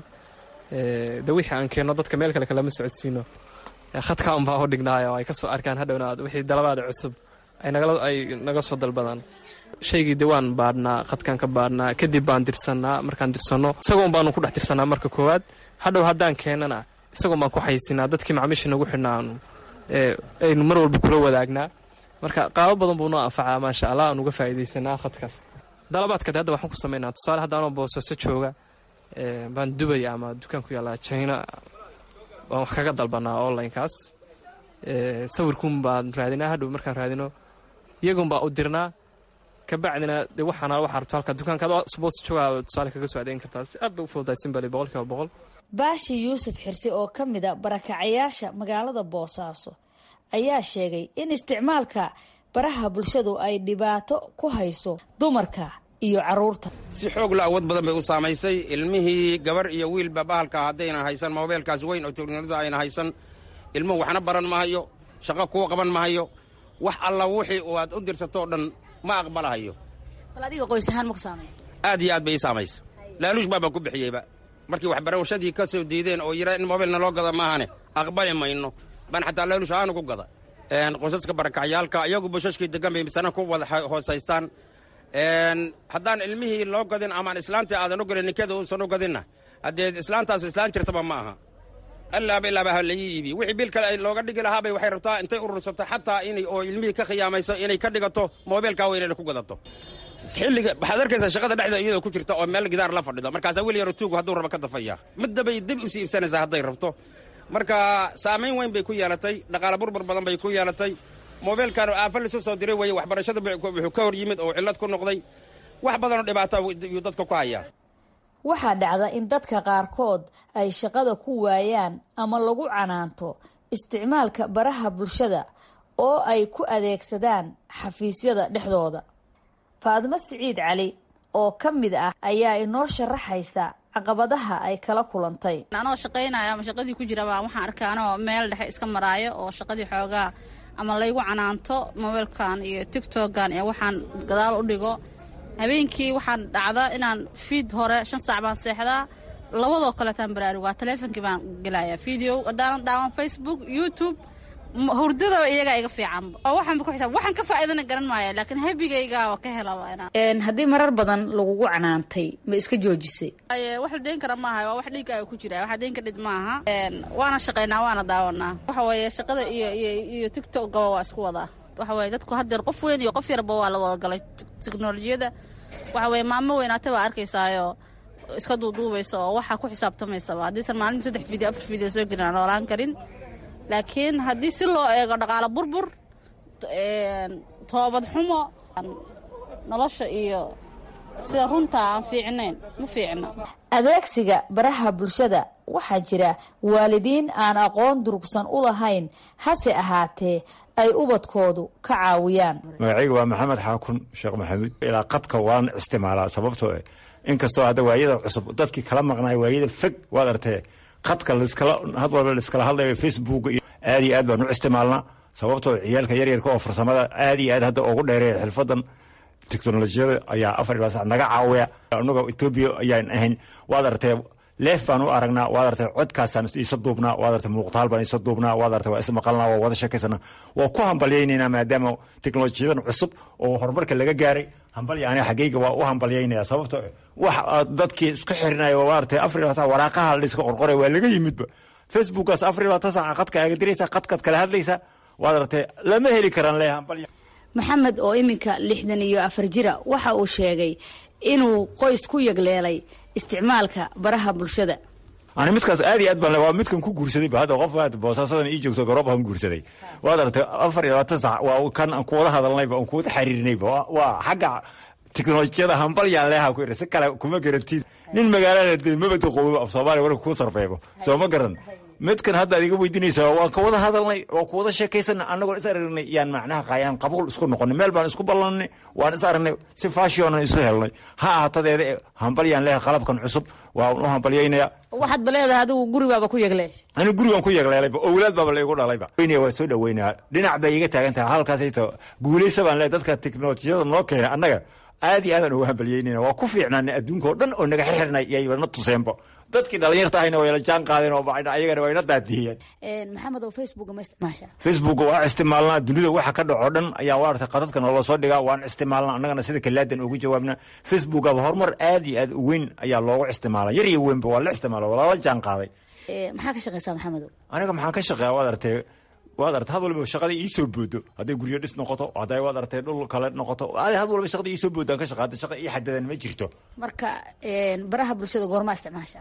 de wixii aan keenno dadka meel kale kalama socodsiino khadka un baan u dhignaayo ay ka soo arkaan hadhowna wixii dalabaada cusub ay naga soo dalbadaan shaygii de waan baadhnaa khadkaan ka baadhnaa kadib baan dirsannaa markaan dirsanno isagoon baanu ku dhex tirsannaa marka koowaad hadhow haddaan keennana isagoon baan ku xaysinaa dadkii macmiisha nagu xidhnaa aynu mar walba kula wadaagnaa marka qaabo badan buu noo anfacaa maasha allah aan uga faa'iidaysanaa khadkaas dalabaadkade hadda waxaan ku samaynaa tusaale haddaanoo boosaaso jooga baan dubaya ama dukaan ku yaallaa china baan wax kaga dalbanaa onlinekaas sawirkuun baan raadinaa hadhow markaan raadino iyagun baa u dirnaa kabacdina de waxaana waxaa rabto halka dukaanka adoo boos joogaa tusaale kaga soo adeegin kartaa si aad bay u fududahay simbali boqolkiiba boqol baashi yuusuf xirsi oo ka mid a barakacayaasha magaalada boosaaso ayaa sheegay in isticmaalka baraha bulshadu ay dhibaato ku hayso dumarka iyo caruurta si xoog la awood badan bay u saamaysay ilmihii gabar iyo wiilba bahalka haddaynan haysan moobeelkaas weyn oo teknolojiyada ayna haysan ilmuhu waxna baran mahayo shaqo kuu qaban mahayo wax alla wixii aad u dirsatoo dhan ma aqbalahayo bal adiga qoys ahaan ma ku saamaysa aad iyo aad bay ii saamaysa laaluush baabaan ku bixiyeyba markii waxbarashadii ka soo diideen oo yidhaa in mobilna loo gada maahane aqbali mayno baan xataa laaluush ahaanu ku gada qosaska barakacyaalka iyagu bushashkii degan bay misana ku wada hoosaystaan haddaan ilmihii loo gadin amaan islaantii aadan u gelin ninkada uusan u gadinna haddee islaantaas islaan jirtaba ma aha allaaba ilaaba ha laii iibi wixii bil kale looga dhigi lahaabay waxay rabtaa intay urursato xataa inay oo ilmihii ka khiyaamayso inay ka dhigato moobeelkaa weynayna ku gadato xilliga waxaad arkaysaa shaqada dhexda iyadoo ku jirta oo meel gidaar la fadhido markaasaa weli yaro tuugu hadduu raba ka dafaya middabay dib usii iibsanaysaa hadday rabto marka saamayn weyn bay ku yeelatay dhaqaala burbur badan bay ku yeelatay moobeelkan aafa lisu soo diray weye waxbarashada wuxuu ka hor yimid oo cillad ku noqday wax badanoo dhibaata yuu dadka ku hayaa waxaa dhacda in dadka qaarkood ay shaqada ku waayaan ama lagu canaanto isticmaalka baraha bulshada oo ay ku adeegsadaan xafiisyada dhexdooda faadimo siciid cali oo ka mid ah ayaa inoo sharaxaysa caqabadaha ay kala kulantay anoo shaqaynaya ama shaqadii ku jiraba waxaan arkaa anoo meel dhexe iska maraayo oo shaqadii xoogaa ama laygu canaanto mobeelkan iyo tigtogan iyo waxaan gadaal u dhigo habeenkii waxaan dhacda inaan fiid hore shan saac baan seexdaa labadoo kaleetaan baraarug waa taleefonkii baan gelaya video haddaanan daawan facebook youtube hurdada iyagaa iga fiican oo waxaanba ku xisaab waxaan ka faa'iidana garan maaya laakiin habigayga ka helaba inaan haddii marar badan lagugu canaantay ma iska joojisay wax la deyn kara maaha waa wax dhiiggaaga ku jira waxa deyn ka dhid maaha waana shaqaynaa waana daawanaa waxa weeye shaqada iyo iyo iyo tiktokgaba waa isku wadaa waxa weeye dadku haddeer qof weyn iyo qof yarba waa la wada galay teknolojiyadda waxa weeye maamo weynaata baa arkaysaayo iska duuduubaysa oo waxaa ku xisaabtamaysaba haddiisan maalinta saddex video afar video soo gelin aan noolaan karin laakiin haddii si loo eego dhaqaalo burbur toobad xumo nolosha iyo sida runta aan fiicnayn ma fiicna adeegsiga baraha bulshada waxaa jira waalidiin aan aqoon durugsan u lahayn hase ahaatee ay ubadkoodu ka caawiyaan magacayga waa maxamed xaakun sheekh maxamuud ilaa qadka waan isticmaalaa sababtoo eh inkastoo hadda waayada cusub dadkii kala maqnaay waayada fog waad artee qadka laskala had walba laiskala hadlayo facebook iyo aad iyo aad baan u isticmaalnaa sababtoo ciyaalka yaryarka oo farsamada aad iyo aad hadda ugu dheereeya xilfadan teknolojiyada ayaa afar ilaa sac naga caawiya annaga etoobiya ayaan ahayn waad artee leef baan u aragnaa waad artay codkaasaan iisa duubnaa waad artay muuqtaal baan isa duubnaa waad artay waa ismaqalnaa waa wada sheekaysana waa ku hambalyaynaynaa maadaama teknolojiyadan cusub oo horumarka laga gaaray hambalya aniga xaggayga waa u hambalyaynaya sababto wax dadkii isku xirinaya waa artay afar iyo labaatan waraaqaha la iska qorqoray waa laga yimidba facebookaas afar iyo labaatan saaca qadka aaga diraysa qadkaad kala hadlaysa waad artay lama heli karaan le hambalya maxamed oo iminka lixdan iyo afar jira waxa uu sheegay inuu qoys ku yagleelay isticmaalka baraha bulshada ani midkaas aad iyo aad baan waa midkan ku guursadayba hadda qof aad boosaasadan ii joogto garoob aan guursaday waad aragtay afar iyo labaatan sac waa kan aan kuwada hadalnayba aan kuwada xariirinayba waa xagga teknolojiyada hambalyaan leeha ku yidhi si kale kuma garantid nin magaalada de mabada qoobo af soomaaliya warka kuu sarfeebo soo ma garan midkan hadda ad iga weydiinaysa waan ka wada hadalnay oo ku wada sheekaysana annagoo is aragnay yaan macnaha qaayaan qabuul isku noqonay meel baan isku ballanay waan is aragnay si faashionan isu helnay ha ahatadeeda hambalyaan leeha qalabkan cusub waan u hambalyaynaya waxaad ba leedahay adigu gurigaaba ku yagleesh ani gurigan ku yagleelayba owlaad baaba laigu dhalayba waa soo dhaweynaya dhinac bay iga taagan tahay halkaasayto guulaysa baan leehay dadka teknolojiyada noo keena annaga aad iyo aadaan uga hambalyeynayna waa ku fiicnaana adduunka oo dhan oo naga xirxirnay yayba na tuseenbo dadkii dhalinyarta ahayna wayla jaan qaadeen oo ayagana wayna daadiyeen maxamed oo facebook ma isticmaasha facebook waa isticmaalnaa dunida waxa ka dhaco dhan ayaa waartay qadadka noola soo dhigaa waan isticmaalnaa annagana sida kalaadan ugu jawaabna facebookaba horumar aad iyo aad u weyn ayaa loogu isticmaala yar iyo weynba waa la isticmaala waa lala jaan qaaday maxaa ka shaqeysaa maxamed aniga maxaan ka shaqeeya waad artay waad artay had walba shaqada iisoo boodo hadday guryo dhis noqoto hadday waad artay dhul kale noqoto had walba shaqada iisoo boodo aan ka shaqaata shaqa ii xadadan ma jirto marka baraha bulshada goormaa isticmaasha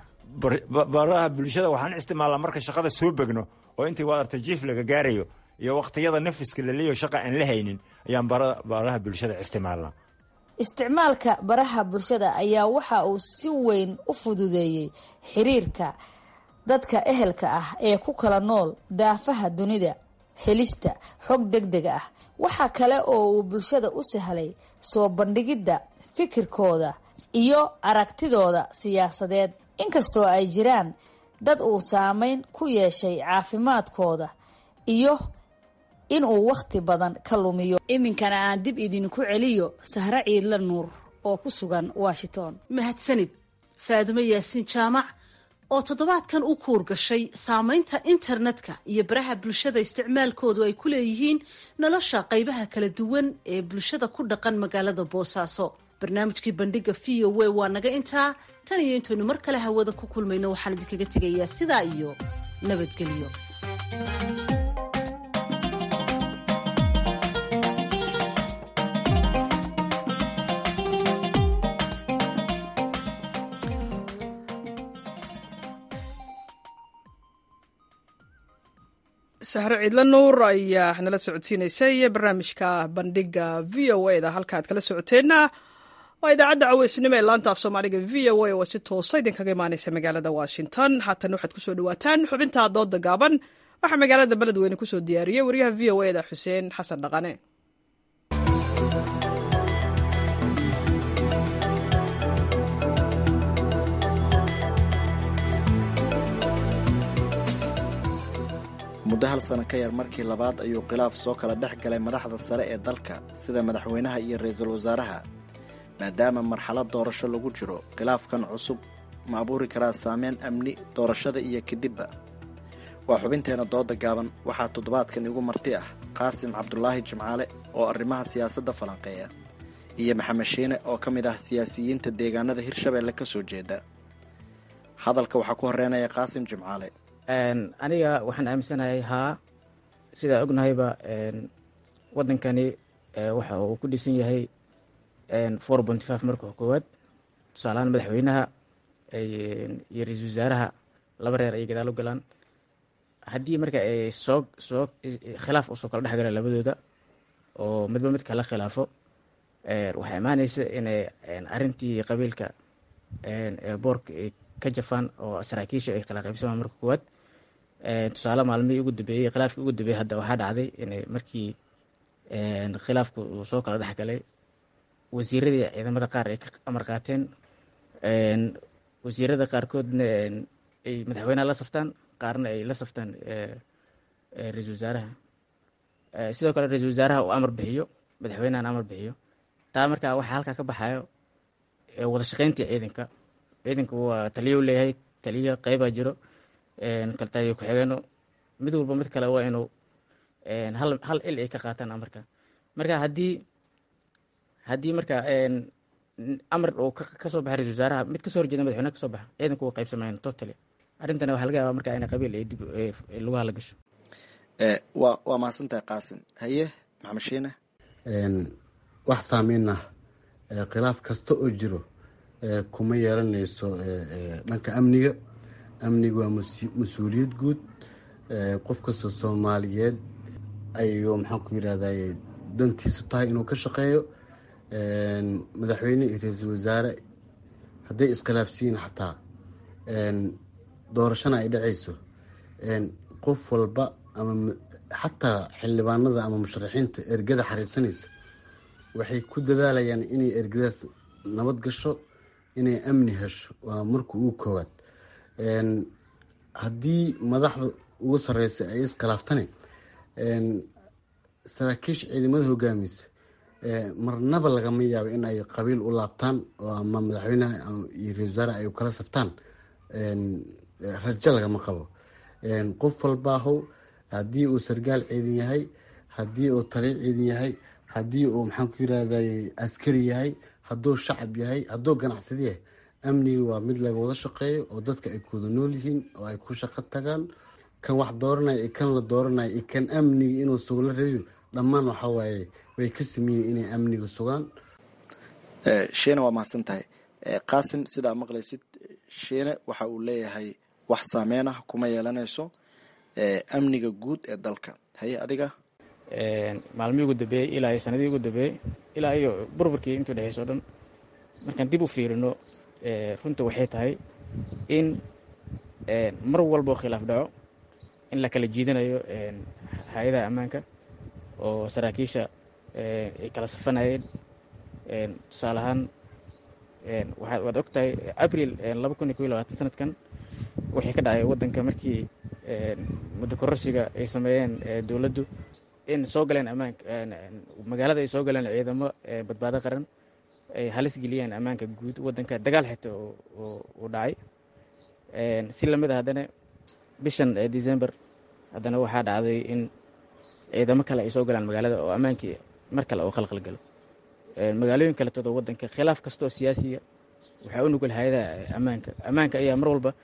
baraha bulshada waxaan isticmaalnaa marka shaqada soo begno oo intii waad artay jiif laga gaarayo iyo waqtiyada nafiska laleeyo shaqa aan la haynin ayaan baraha bulshada isticmaalnaa isticmaalka baraha bulshada ayaa waxa uu si weyn u fududeeyey xiriirka dadka ehelka ah ee ku kala nool daafaha dunida helista xog deg deg ah waxa kale oo uu bulshada u sahlay soo bandhigidda fikirkooda iyo aragtidooda siyaasadeed inkastoo ay jiraan dad uu saameyn ku yeeshay caafimaadkooda iyo inuu wakhti badan ka lumiyo iminkana aan dib idinku celiyo sahre ciidla nuur oo ku sugan washington mahadsanid faadumo yaasiin jaamac oo toddobaadkan u kuur gashay saamaynta internetka iyo baraha bulshada isticmaalkoodu ay ku leeyihiin nolosha qaybaha kala duwan ee bulshada ku dhaqan magaalada boosaaso barnaamijkii bandhiga v o w waa naga intaa tan iyo intaynu mar kale hawada ku kulmayno waxaan idinkaga tegayaa sidaa iyo nabadgelyo sahre ciidla nuur ayaa nala socodsiinaysay barnaamijka bandhiga v o a da halka aad kala socoteenna waa idaacadda caweysnimo ee laanta af soomaaliga v o a oo si toosa idinkaga imaaneysa magaalada washington haatan waxaad kusoo dhawaataan xubinta dooda gaaban waxaa magaalada beledweyne kusoo diyaariyey wariyaha v o a da xuseen xasan dhaqane muddo hal sano ka yar markii labaad ayuu khilaaf soo kala dhex galay madaxda sare ee dalka sida madaxweynaha iyo ra-iisul wasaaraha maadaama marxalad doorasho lagu jiro khilaafkan cusub ma abuuri karaa saameyn amni doorashada iyo kadibba waa xubinteena dooda gaaban waxaa toddobaadkan igu marti ah qaasim cabdulaahi jimcaale oo arrimaha siyaasadda falanqeeya iyo maxamed shiine oo ka mid ah siyaasiyiinta deegaanada hirshabeelle ka soo jeeda hadalka waxaa ku horeynaya qaasim jimcaale aniga waxaan aaminsanahay haa sidaa ognahayba wadankani waxa uu ku dhisan yahay four ponty five marka koowaad tusaalahaan madaxweynaha iyo ra-iisul wasaaraha laba reer ay gadaal u galaan haddii marka ay soo soo khilaaf usoo kala dhex galaan labadooda oo midba mid kala khilaafo waxaa imaaneysa inay arrintii qabiilka boorka ay ka jafaan oo saraakiisha ay kala qaybsamaan marka koowaad tusaale maalmihii ugu dambeeyey khilaafkii ugu dambeeyey hadda waxaa dhacday inay markii khilaafku uu soo kala dhex galay wasiiradii ciidamada qaar ay ka amar qaateen wasiirada qaarkoodna ay madaxweynaha la saftaan qaarna ay la saftaan ra-iisul wasaaraha sidoo kale ra-iisul wasaaraha uu amar bixiyo madaxweynahana amar bixiyo taa markaa waxaa halkaa ka baxayo wada shaqeyntii ciidanka ciidanka waa taliyo u leeyahay taliyo qeybaa jiro kaltaliyo ku-xigeeno mid walba mid kale waa inuu hal hal il ay ka qaataan amarka marka haddii haddii marka amar uu ka soo baxa ra-isul wasaaraha mid kasoo horjeeda madaxweynaha kasoo baxa ciidanku waa qaybsamayaan totally arrintana waxaa laga yaabaa marka in qabiil ay dib lugaha la gasho waa waa mahadsantahay qaasim haye maxamed shiine wax saameyna khilaaf kasta oo jiro kuma yeelanayso dhanka amniga amniga waa mas-uuliyad guud qof kastoo soomaaliyeed ayuu maxaan ku yidhahday dantiisu tahay inuu ka shaqeeyo madaxweyne iyo ra-iisul wasaare hadday iskhilaafsiyiin xataa doorashana ay dhacayso qof walba ama xataa xildhibaanada ama musharaxiinta ergada xariisanaysa waxay ku dadaalayaan inay ergadaas nabad gasho inay amni hesho waa marka ugu koowaad haddii madaxda ugu sareysa ay iskhilaaftani saraakiisha ciidamada hogaamiysa marnaba lagama yaabo in ay qabiil u laabtaan oo ama madaxweyneha iyo ra-isul wasaare ay kala saftaan rajo lagama qabo qof walbaahow haddii uu sargaal ciidan yahay haddii uu taliyo ciidan yahay haddii uu maxaan ku yirahday askari yahay hadduu shacab yahay hadduu ganacsadi yahay amniga waa mid laga wada shaqeeyo oo dadka ay kuwada nool yihiin oo ay ku shaqo tagaan kan wax dooranaya iyo kan la dooranaya iyo kan amniga inuu sugo la rabiyo dhammaan waxa waaye way ka sameeyiin inay amniga sugaan shiine waa mahadsan tahay qaasim sidaa maqlaysid shiine waxa uu leeyahay wax saameyn ah kuma yeelanayso amniga guud ee dalka haye adiga maalmihii ugu dambeeyey ilaa iyo sanadihii ugu dambeeyey ilaa iyo burburkii intuu dhexeyso o dhan markaan dib u fiirino runta waxay tahay in mar walboo khilaaf dhaco in la kala jiidanayo hay-adaha ammaanka oo saraakiisha ay kala safanayeen tusaale ahaan waad og tahay abril laba kun iyo ko iyo labaatan sanadkan waxay ka dhacay waddanka markii muddo kororsiga ay sameeyeen dowladdu in soo galeen ammaanka magaalada ay soo galeen ciidamo badbaado qaran ay halis geliyeen ammaanka guud waddanka dagaal xita uu dhacay si lamid a haddana bishan december haddana waxaa dhacday in ciidamo kale ay soo galaan magaalada oo ammaankii mar kale oo khalkhal galo magaalooyin kaletooda waddanka khilaaf kasta oo siyaasiga waxaa u nugul hay-adaha ammaanka ammaanka ayaa mar walba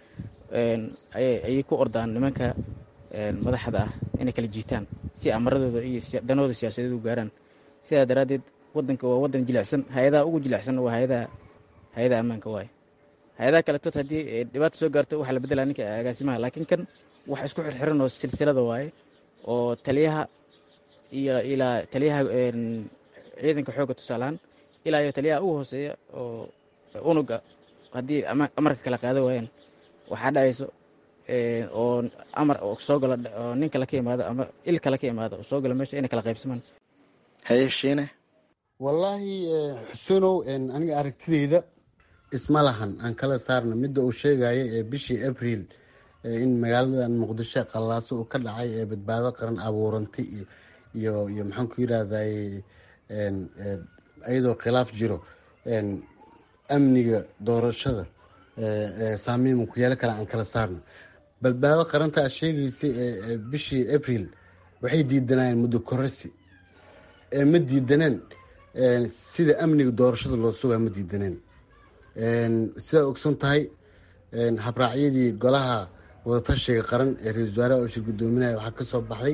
ayay ku ordaan nimanka madaxda ah inay kala jiitaan si amaradooda iyo danooda siyaasadeed u gaaraan sidaa daraaddeed waddanka waa waddan jilicsan hay-adaha ugu jilicsan waa hay-adaha hay-adaha ammaanka waaye hay-adaha kaletood haddii dhibaata soo gaarto waxaa la beddelaa ninka agaasimaha laakiin kan wax isku xirxiran oo silsilada waaye oo taliyaha iyo ilaa taliyaha ciidanka xoogga tusaalahaan ilaa iyo taliyaha ugu hooseeya oo unuga haddii amarka kala qaada waayaan waxaa dhacayso oo amar soo galo oo nin kale ka imaado ama il kale ka imaado oo soo galo meesha inay kala qaybsamaan haye shiine wallaahi xusunow aniga aragtideyda isma lahan aan kala saarna midda uu sheegaya ee bishii abril in magaaladan muqdisho qallaaso uu ka dhacay ee badbaado qaran abuurantay iyo iyo maxaan ku yidhahday iyadoo khilaaf jiro amniga doorashada saameyn ku yeelo kale aan kala saarno badbaado qaranta a sheegaysay ee bishii abril waxay diidanayeen muddo kororsi ma diidaneen sida amniga doorashada loo sugaa ma diidaneen sidaa ogson tahay habraacyadii golaha wadatashiga qaran ee ra-isul wasaaraha oo shir gudoominaya waxaa ka soo baxday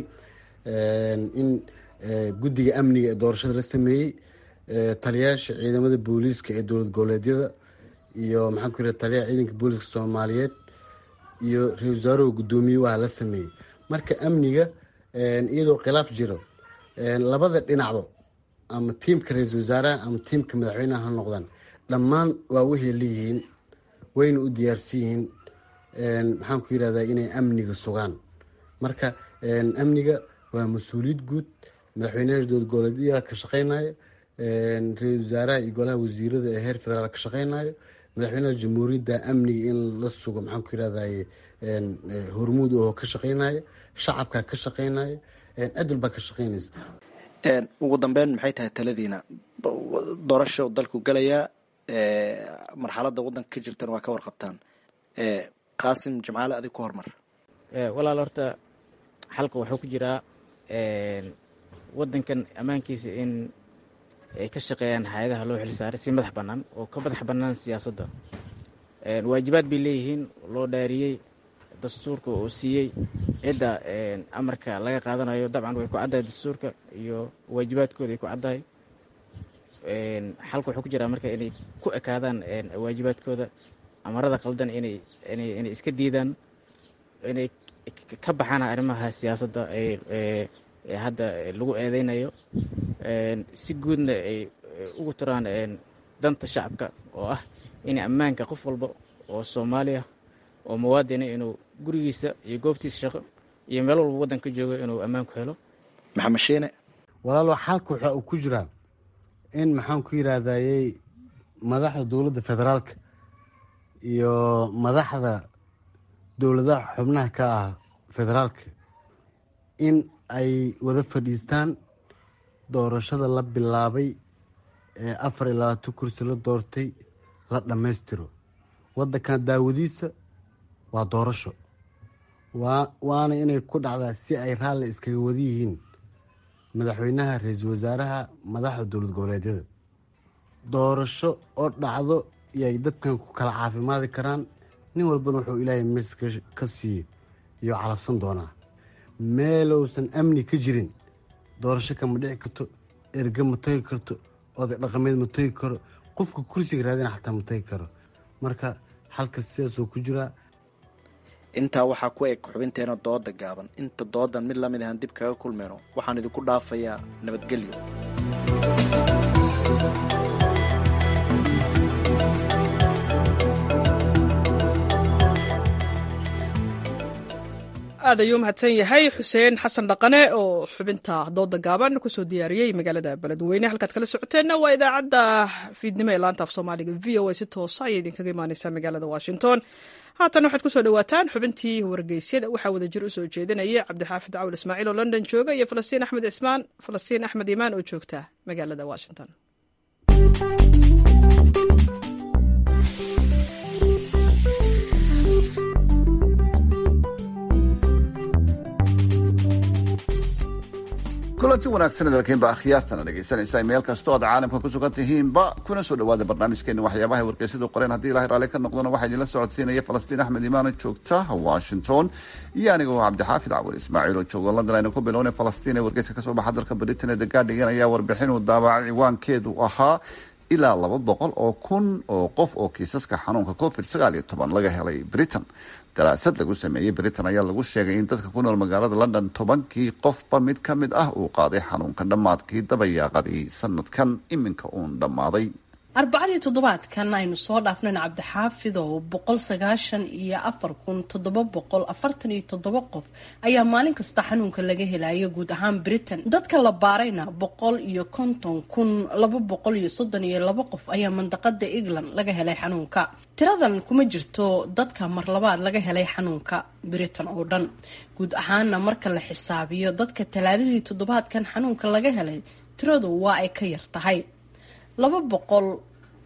in guddiga amniga ee doorashada la sameeyey taliyaasha ciidamada booliiska ee dowlad goboleedyada iyo maxaan ku yidhaha taliyaha ciidanka booliiska soomaaliyeed iyo ra-isul wasaaruhu guddoomiye waa la sameeyey marka amniga iyadoo khilaaf jiro labada dhinacba ama tiimka ra-iisul wasaaraha ama tiimka madaxweyneha ha noqdaan dhammaan waa waxay leeyihiin wayna u diyaarsan yihiin maxaan ku yidhahdaa inay amniga sugaan marka amniga waa mas-uuliyad guud madaxweynaha dowlad goboleedyada ka shaqeynaya ra-isul wasaaraha iyo golaha wasiirada ee heer federaal ka shaqeynayo madaxweynaha jamhuuriyadda amniga in la sugo maxaan ku yidhahdaye hormuud oo ka shaqeynaya shacabka ka shaqeynaya cid walbaa ka shaqeynaysa ugu dambeyn maxay tahay taladiina doorasha dalku galayaa marxalada wadanka ka jirtana waa ka warqabtaan qaasim jimcaale adig ku hormar walaal horta xalka wuxuu ku jiraa wadankan ammaankiisa in ay ka shaqeeyaan hay-adaha loo xilsaaray si madax bannaan oo ka madax bannaan siyaasadda waajibaad bay leeyihiin loo dhaariyey dastuurka uu siiyey cidda amarka laga qaadanayo dabcan way ku caddahay dastuurka iyo waajibaadkooda ay ku caddahay xalka wuxuu ku jiraa marka inay ku ekaadaan waajibaadkooda amarada qaldan inay inay inay iska diidaan inay ka baxaan arrimaha siyaasadda ee hadda lagu eedeynayo si guudna ay ugu turaan danta shacabka oo ah in ammaanka qof walba oo soomaaliya oo muwaadina inuu gurigiisa iyo goobtiisa shaqo iyo meel walba waddanka joogo inuu ammaan ku helo maxamed shiine walaalo xalka waxa uu ku jiraa in maxaan ku yidhaahdayey madaxda dowladda federaalka iyo madaxda dowladaha xubnaha ka ah federaalka in ay wada fadhiistaan doorashada la bilaabay ee afar iyo labaatan kursi la doortay la dhammaystiro waddankan daawadiisa waa doorasho waa waana inay ku dhacdaa si ay raalli iskaga wada yihiin madaxweynaha ra-iisul wasaaraha madaxda dowlad goboleedyada doorasho oo dhacdo yay dadkan ku kala caafimaadi karaan nin walbana wuxuu ilaahay mees ka siiye iyo calafsan doonaa meelousan amni ka jirin doorasho kama dhici karto erge ma tagi karto oday dhaqameed ma tagi karo qofka kursiga raadina xataa ma tagi karo marka xalka sidaasoo ku jiraa intaa waxaa ku eg xubinteena dooda gaaban inta doodan mid lamid ahaan dib kaga kulmayno waxaan idinku dhaafayaa nabadgelyo aad ayuu mahadsan yahay xuseen xasan dhaqane oo xubinta dooda gaaban kusoo diyaariyey magaalada beledweyne halkaad kala socoteenna waa idaacadda fiidnimo ee laanta af soomaaliga v o a si toosa ayay idinkaga imaaneysaa magaalada washington haatan waxaad kusoo dhawaataan xubintii wargeysyada waxaa wadajir usoo jeedinaya cabdixaafid cawl ismaaciil oo london jooga iyo falastiin axmed ismaan falastiin axmed imaan oo joogta magaalada washington kulanti wanaagsan dalkiinba akhyaartana dhegaysanaysa meel kasta o aad caalamka ku sugan tihiinba kuna soo dhawaada barnaamijkeena waxyaabaha wargeysyadu qoreen haddii ilahay raalli ka noqdona waxaa idinla socodsiinaya falastiin axmed imaano joogta washington iyo anigoo cabdixaafid cawal ismaaciil oo jooga london aynu ku bilowna falastiin ee wargeyska kasoo baxa dalka britain ee the guardian ayaa warbixin uu daabacay ciwaankeedu ahaa ilaa laba boqol oo kun oo qof oo kiisaska xanuunka covid sagaal iyo toban laga helay britain daraasad lagu sameeyey britain ayaa lagu sheegay in dadka ku nool magaalada london tobankii qofba mid ka mid ah uu qaaday xanuunka dhammaadkii dabayaaqadii sanadkan iminka uun dhammaaday arbacadii toddobaadkan aynu soo dhaafnayn cabdixaafid oo boqol sagaashan iyo afar kun toddoba boqol afartan iyo toddoba qof ayaa maalin kasta xanuunka laga helayo guud ahaan britain dadka la baarayna boqol iyo konton kun laba boqol iyo soddon iyo laba qof ayaa mandaqada england laga helay xanuunka tiradan kuma jirto dadka mar labaad laga helay xanuunka britain oo dhan guud ahaana marka la xisaabiyo dadka talaadadii toddobaadkan xanuunka laga helay tiradu waa ay ka yar tahay laba boqol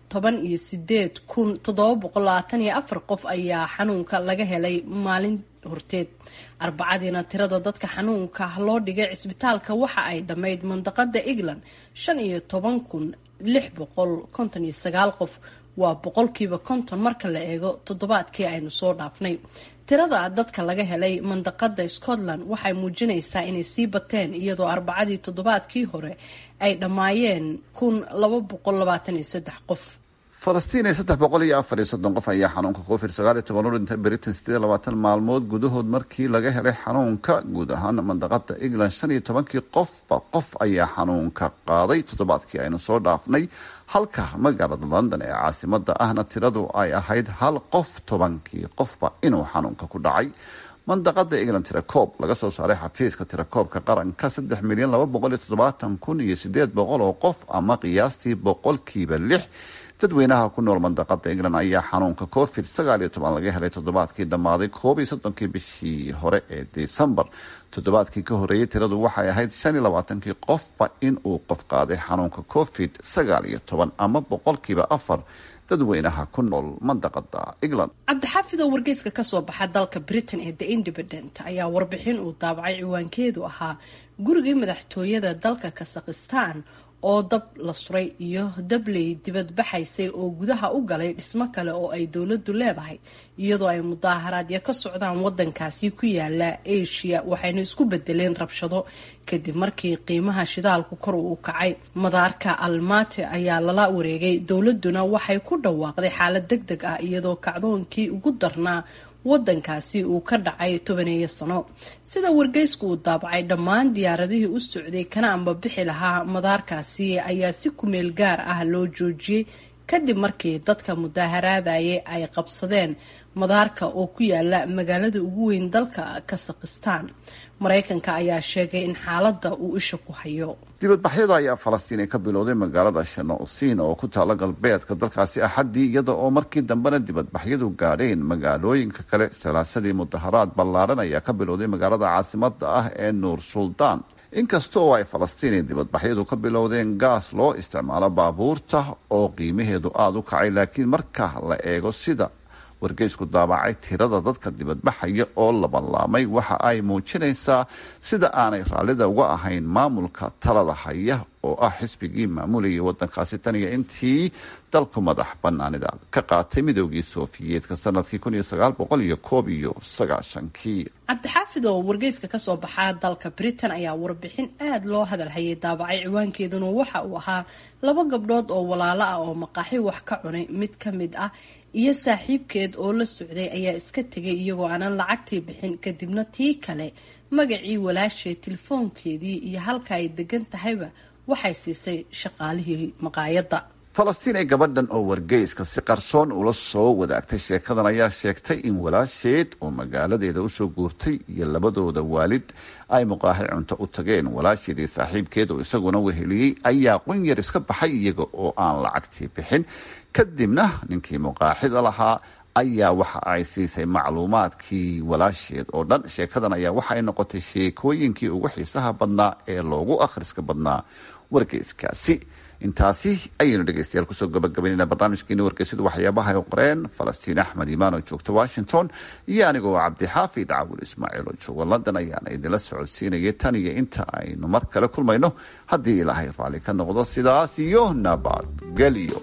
toban iyo sideed kun toddoba boqol labaatan iyo afar qof ayaa xanuunka laga helay maalin horteed arbacadiina tirada dadka xanuunka loo dhigay cisbitaalka waxa ay dhammayd mandaqada england shan iyo toban kun lix boqol konton iyo sagaal qof waa boqolkiiba konton marka la eego toddobaadkii aynu soo dhaafnay tirada dadka laga helay mandaqada scotland waxay muujinaysaa inay sii bateen iyadoo arbacadii toddobaadkii hore ay dhammaayeen kun laba boqol labaatan iyo saddex qof falastiin ee saddex boqol iyo afar iyo soddon qof ayaa xanuunka covid sagaal iyo toban u dhintay britain sideed iyo labaatan maalmood gudahood markii laga helay xanuunka guud ahaan mandaqada england shan iyo tobankii qofba qof ayaa xanuunka qaaday toddobaadkii aynu soo dhaafnay halka magaalada london ee caasimada ahna tiradu ay ahayd hal qof tobankii qofba inuu xanuunka ku dhacay mandaqada england tirakoob laga soo saaray xafiiska tirakoobka qaranka saddex milyan laba boqol iyo toddobaatan kun iyo sideed boqol oo qof ama qiyaastii boqolkiiba lix dadweynaha ku nool mandaqada england ayaa xanuunka covid sagaal iyo toban laga helay toddobaadkii dhammaaday koob iyo soddonkii bishii hore ee december toddobaadkii ka horeeyay tiradu waxay ahayd shan iyo labaatankii qofba in uu qof qaaday xanuunka covid sagaal iyo toban ama boqolkiiba afar dadweynaha ku nool mandaqada england cabdixaafid oo wargeyska kasoo baxa dalka britain ee the independent ayaa warbixin uu daabacay ciwaankeedu ahaa gurigii madaxtooyada dalka kasakhistan oo dab la suray iyo dabley dibadbaxaysay oo gudaha u galay dhismo kale oo ay dowladdu leedahay iyadoo ay mudaaharaadyo ka socdaan wadankaasi ku yaala asia waxayna isku bedeleen rabshado kadib markii qiimaha shidaalku kor uu kacay madaarka almate ayaa lala wareegay dowladuna waxay ku dhawaaqday xaalad deg deg ah iyadoo kacdoonkii ugu darnaa wadankaasi uu ka dhacay tobaneeyo sano sida wargeysku uu daabacay dhammaan diyaaradihii u socday kana amba bixi lahaa madaarkaasi ayaa si kumeel gaar ah loo joojiyey kadib markii dadka mudaaharaadayay ay qabsadeen madaarka oo ku yaala magaalada ugu weyn dalka kasakhistan mareykanka ayaa sheegay in xaaladda uu isha ku hayo dibadbaxyada ayaa falastiin ka bilowday magaalada shanousiin oo ku taala galbeedka dalkaasi axaddii iyada oo markii dambena dibadbaxyadu gaadheen magaalooyinka kale salaasadii mudaharaad ballaaran ayaa ka bilowday magaalada caasimada ah ee nuur suldaan inkasta oo ay falastiin dibadbaxyadu ka bilowdeen gaas loo isticmaalo baabuurta oo qiimaheedu aada u kacay laakiin marka la eego sida wargeysku daabacay tirada dadka dibadbaxaya oo labanlaamay waxa ay muujinaysaa sida aanay raallida uga ahayn maamulka talada haya oo ah xisbigii maamulayay wadankaasi tan iyo intii dalku madax banaanida ka qaatay midoogii soofiyeedka sanadkii kun iyo sagaal boqol iyo koob iyo sagaashankii cabdixaafid oo wargeyska kasoo baxaa dalka britain ayaa warbixin aada loo hadalhayay daabacay ciwaankeeduna waxa uu ahaa laba gabdhood oo walaalo ah oo maqaaxi wax ka cunay mid ka mid ah iyo saaxiibkeed oo la socday ayaa iska tegay iyagoo aanan lacagtii bixin kadibna tii kale magacii walaashay telefoonkeedii iyo halka ay degan tahayba waxay siisay shaqaalihii maqaayadda falastiin ee gabadhan oo wargeyska si qarsoon ula soo wadaagtay sheekadan ayaa sheegtay in walaasheed oo magaaladeeda usoo guurtay iyo labadooda waalid ay muqaaxi cunto u tageen walaasheedii saaxiibkeed oo isaguna weheliyey ayaa qunyar iska baxay iyaga oo aan lacagtii bixin kadibna ninkii muqaaxida lahaa ayaa waxa ay siisay macluumaadkii walaasheed oo dhan sheekadan ayaa waxaay noqotay sheekooyinkii ugu xiisaha badnaa ee loogu akhriska badnaa wargeyskaasi intaasi ayaynu dhegeystayaal kusoo gabagabaynayna barnaamijkeeni wargeysyadu waxyaabaha ay qoreen falastiin axmed imaan oo joogta washington iyo anigoo cabdixaafid cawil ismaaciil oo jooga london ayaana idinla socodsiinaya tan iyo inta aynu mar kale kulmayno haddii ilaahay raalli ka noqdo sidaas iyo nabadgelyo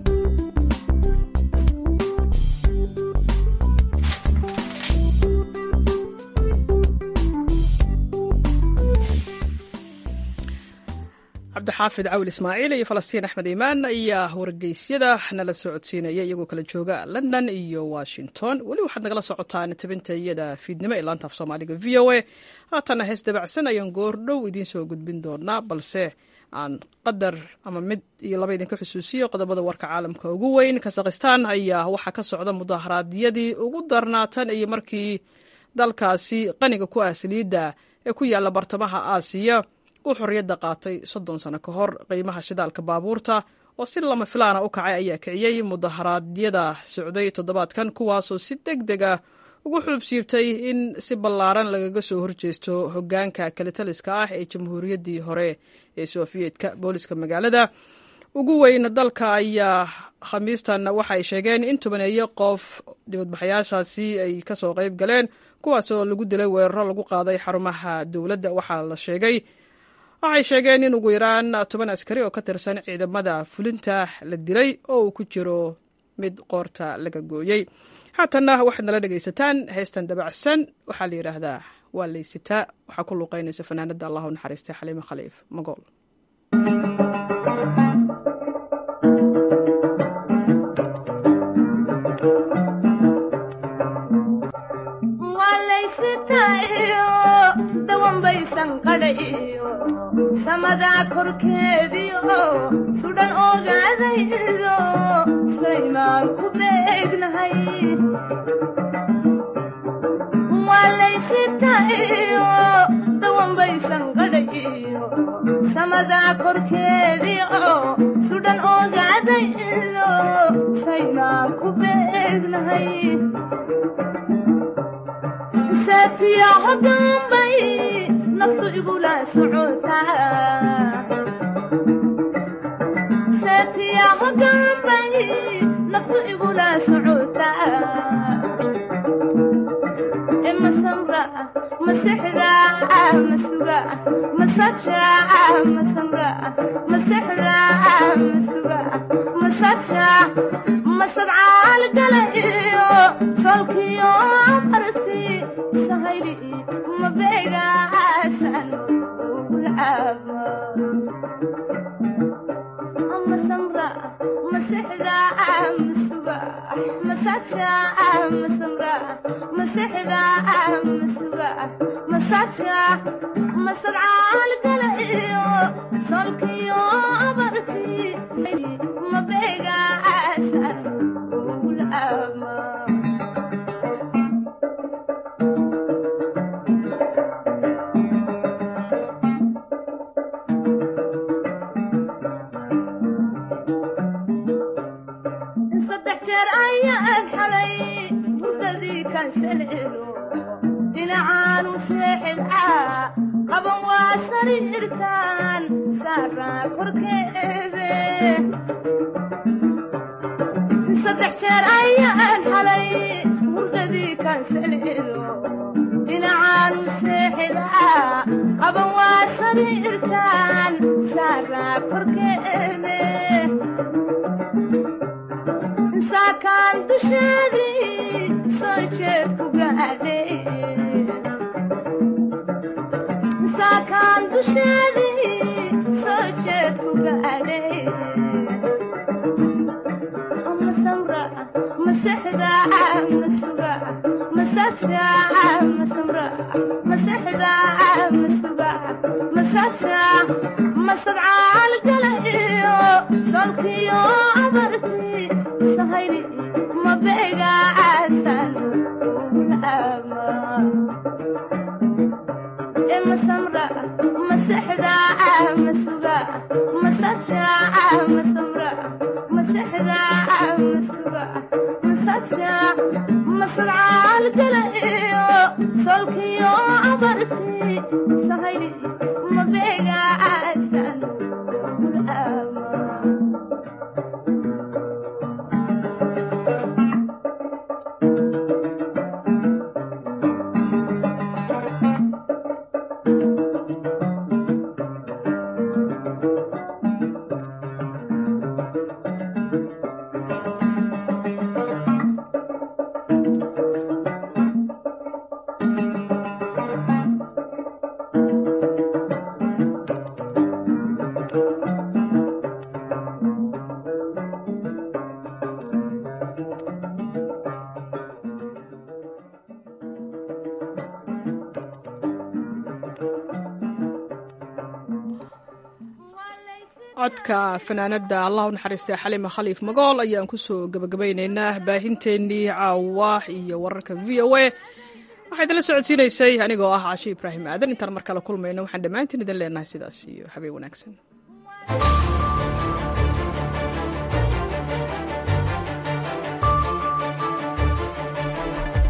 cabdixaafid cawil ismaaciil iyo falastiin axmed iimaan ayaa wargeysyada nala soo codsiinaya iyagoo kala jooga london iyo washington weli waxaad nagala socotaan tabinta iyada fiidnimo ee laanta af soomaaliga v o a haatana hees dabacsan ayaan goordhow idiin soo gudbin doonaa balse aan qadar ama mid iyo laba idinka xusuusiyo qodobada warka caalamka ugu weyn kasakhistaan ayaa waxaa ka socda mudaharaadyadii ugu darnaatan iyo markii dalkaasi qaniga ku ah saliidda ee ku yaala bartamaha aasiya uu xorriyadda qaatay soddon sano ka hor qiimaha shidaalka baabuurta oo si lama filaana u kacay ayaa kiciyey mudaharaadyada socday toddobaadkan kuwaasoo si deg deg ah ugu xuubsiibtay in si ballaaran lagaga soo horjeesto hoggaanka kalitaliska ah ee jamhuuriyaddii hore ee sofiyeetka booliska magaalada ugu weyn dalka ayaa khamiistan waxay sheegeen in tobaneeyo qof dibadbaxayaashaasi ay kasoo qayb galeen kuwaasoo lagu dilay weeraro lagu qaaday xarumaha dowladda waxaa la sheegay waxay sheegeen in ugu yaraan toban askari oo ka tirsan ciidamada fulinta la dilay oo uu ku jiro mid qoorta laga gooyey haatanna waxaad nala dhegaysataan heestan dabacsan waxaa la yidhaahdaa waa laysitaa waxaa ku luuqeynaysa fanaanada allahu naxariista xaliime khaliif magool samadaa korkeediio sudhan ogaadaydo saymaan ku beegnahay waalaysitayo dawanbaysan qadhayiyo samadaa korkeediio sudhan ogaadaydo saymaan ku beegnahay saatiyaho dambay naftu igula socotasaatiyaho dambay naftu igula socotaa masamra masexda masuga masaja masamra masexda masuga masaja masadcaal gala iyo solkiyo barti sahayli mabeegaasan ugulcaaba masamra masexda masuga masaja masamra masexda masuga masaja masadcaal gala iyo solkiyo barti mabeegaasan ugulcaaba dhinacaanu seexidcaa qaban waa sariirtaan saaraa korkeede saddex jeer ayaan xalay hurdadii kansaleelo dhinacaanu seexidcaa qaban waa sariirtaan saaraa korkeede saakaan dusheedii soo jeed ku gaadhay saakaan dusheedii soo jeed ku gaadhay masamra masexda masuga masaja masamra masexda masuga masaja masadcaal gala iyo solkiyo abarti sahayli mabeegaasan ugulcaaba masamra masexda masuga masaja masamra masexda masuga masaja masadcaal gala iyo solkiyo abarti sahayli mabeegaasan ugulcaaba codka fanaanada allah u naxariistay xalima khaliif magool ayaan kusoo gabagabaynaynaa baahinteennii caawa iyo wararka v o a waxaa idinla socodsiinaysay anigoo ah cashe ibraahim aadan intaan mar kale kulmayno waxaan dhammaantiin idin leenahay sidaas iyo habeen wanaagsan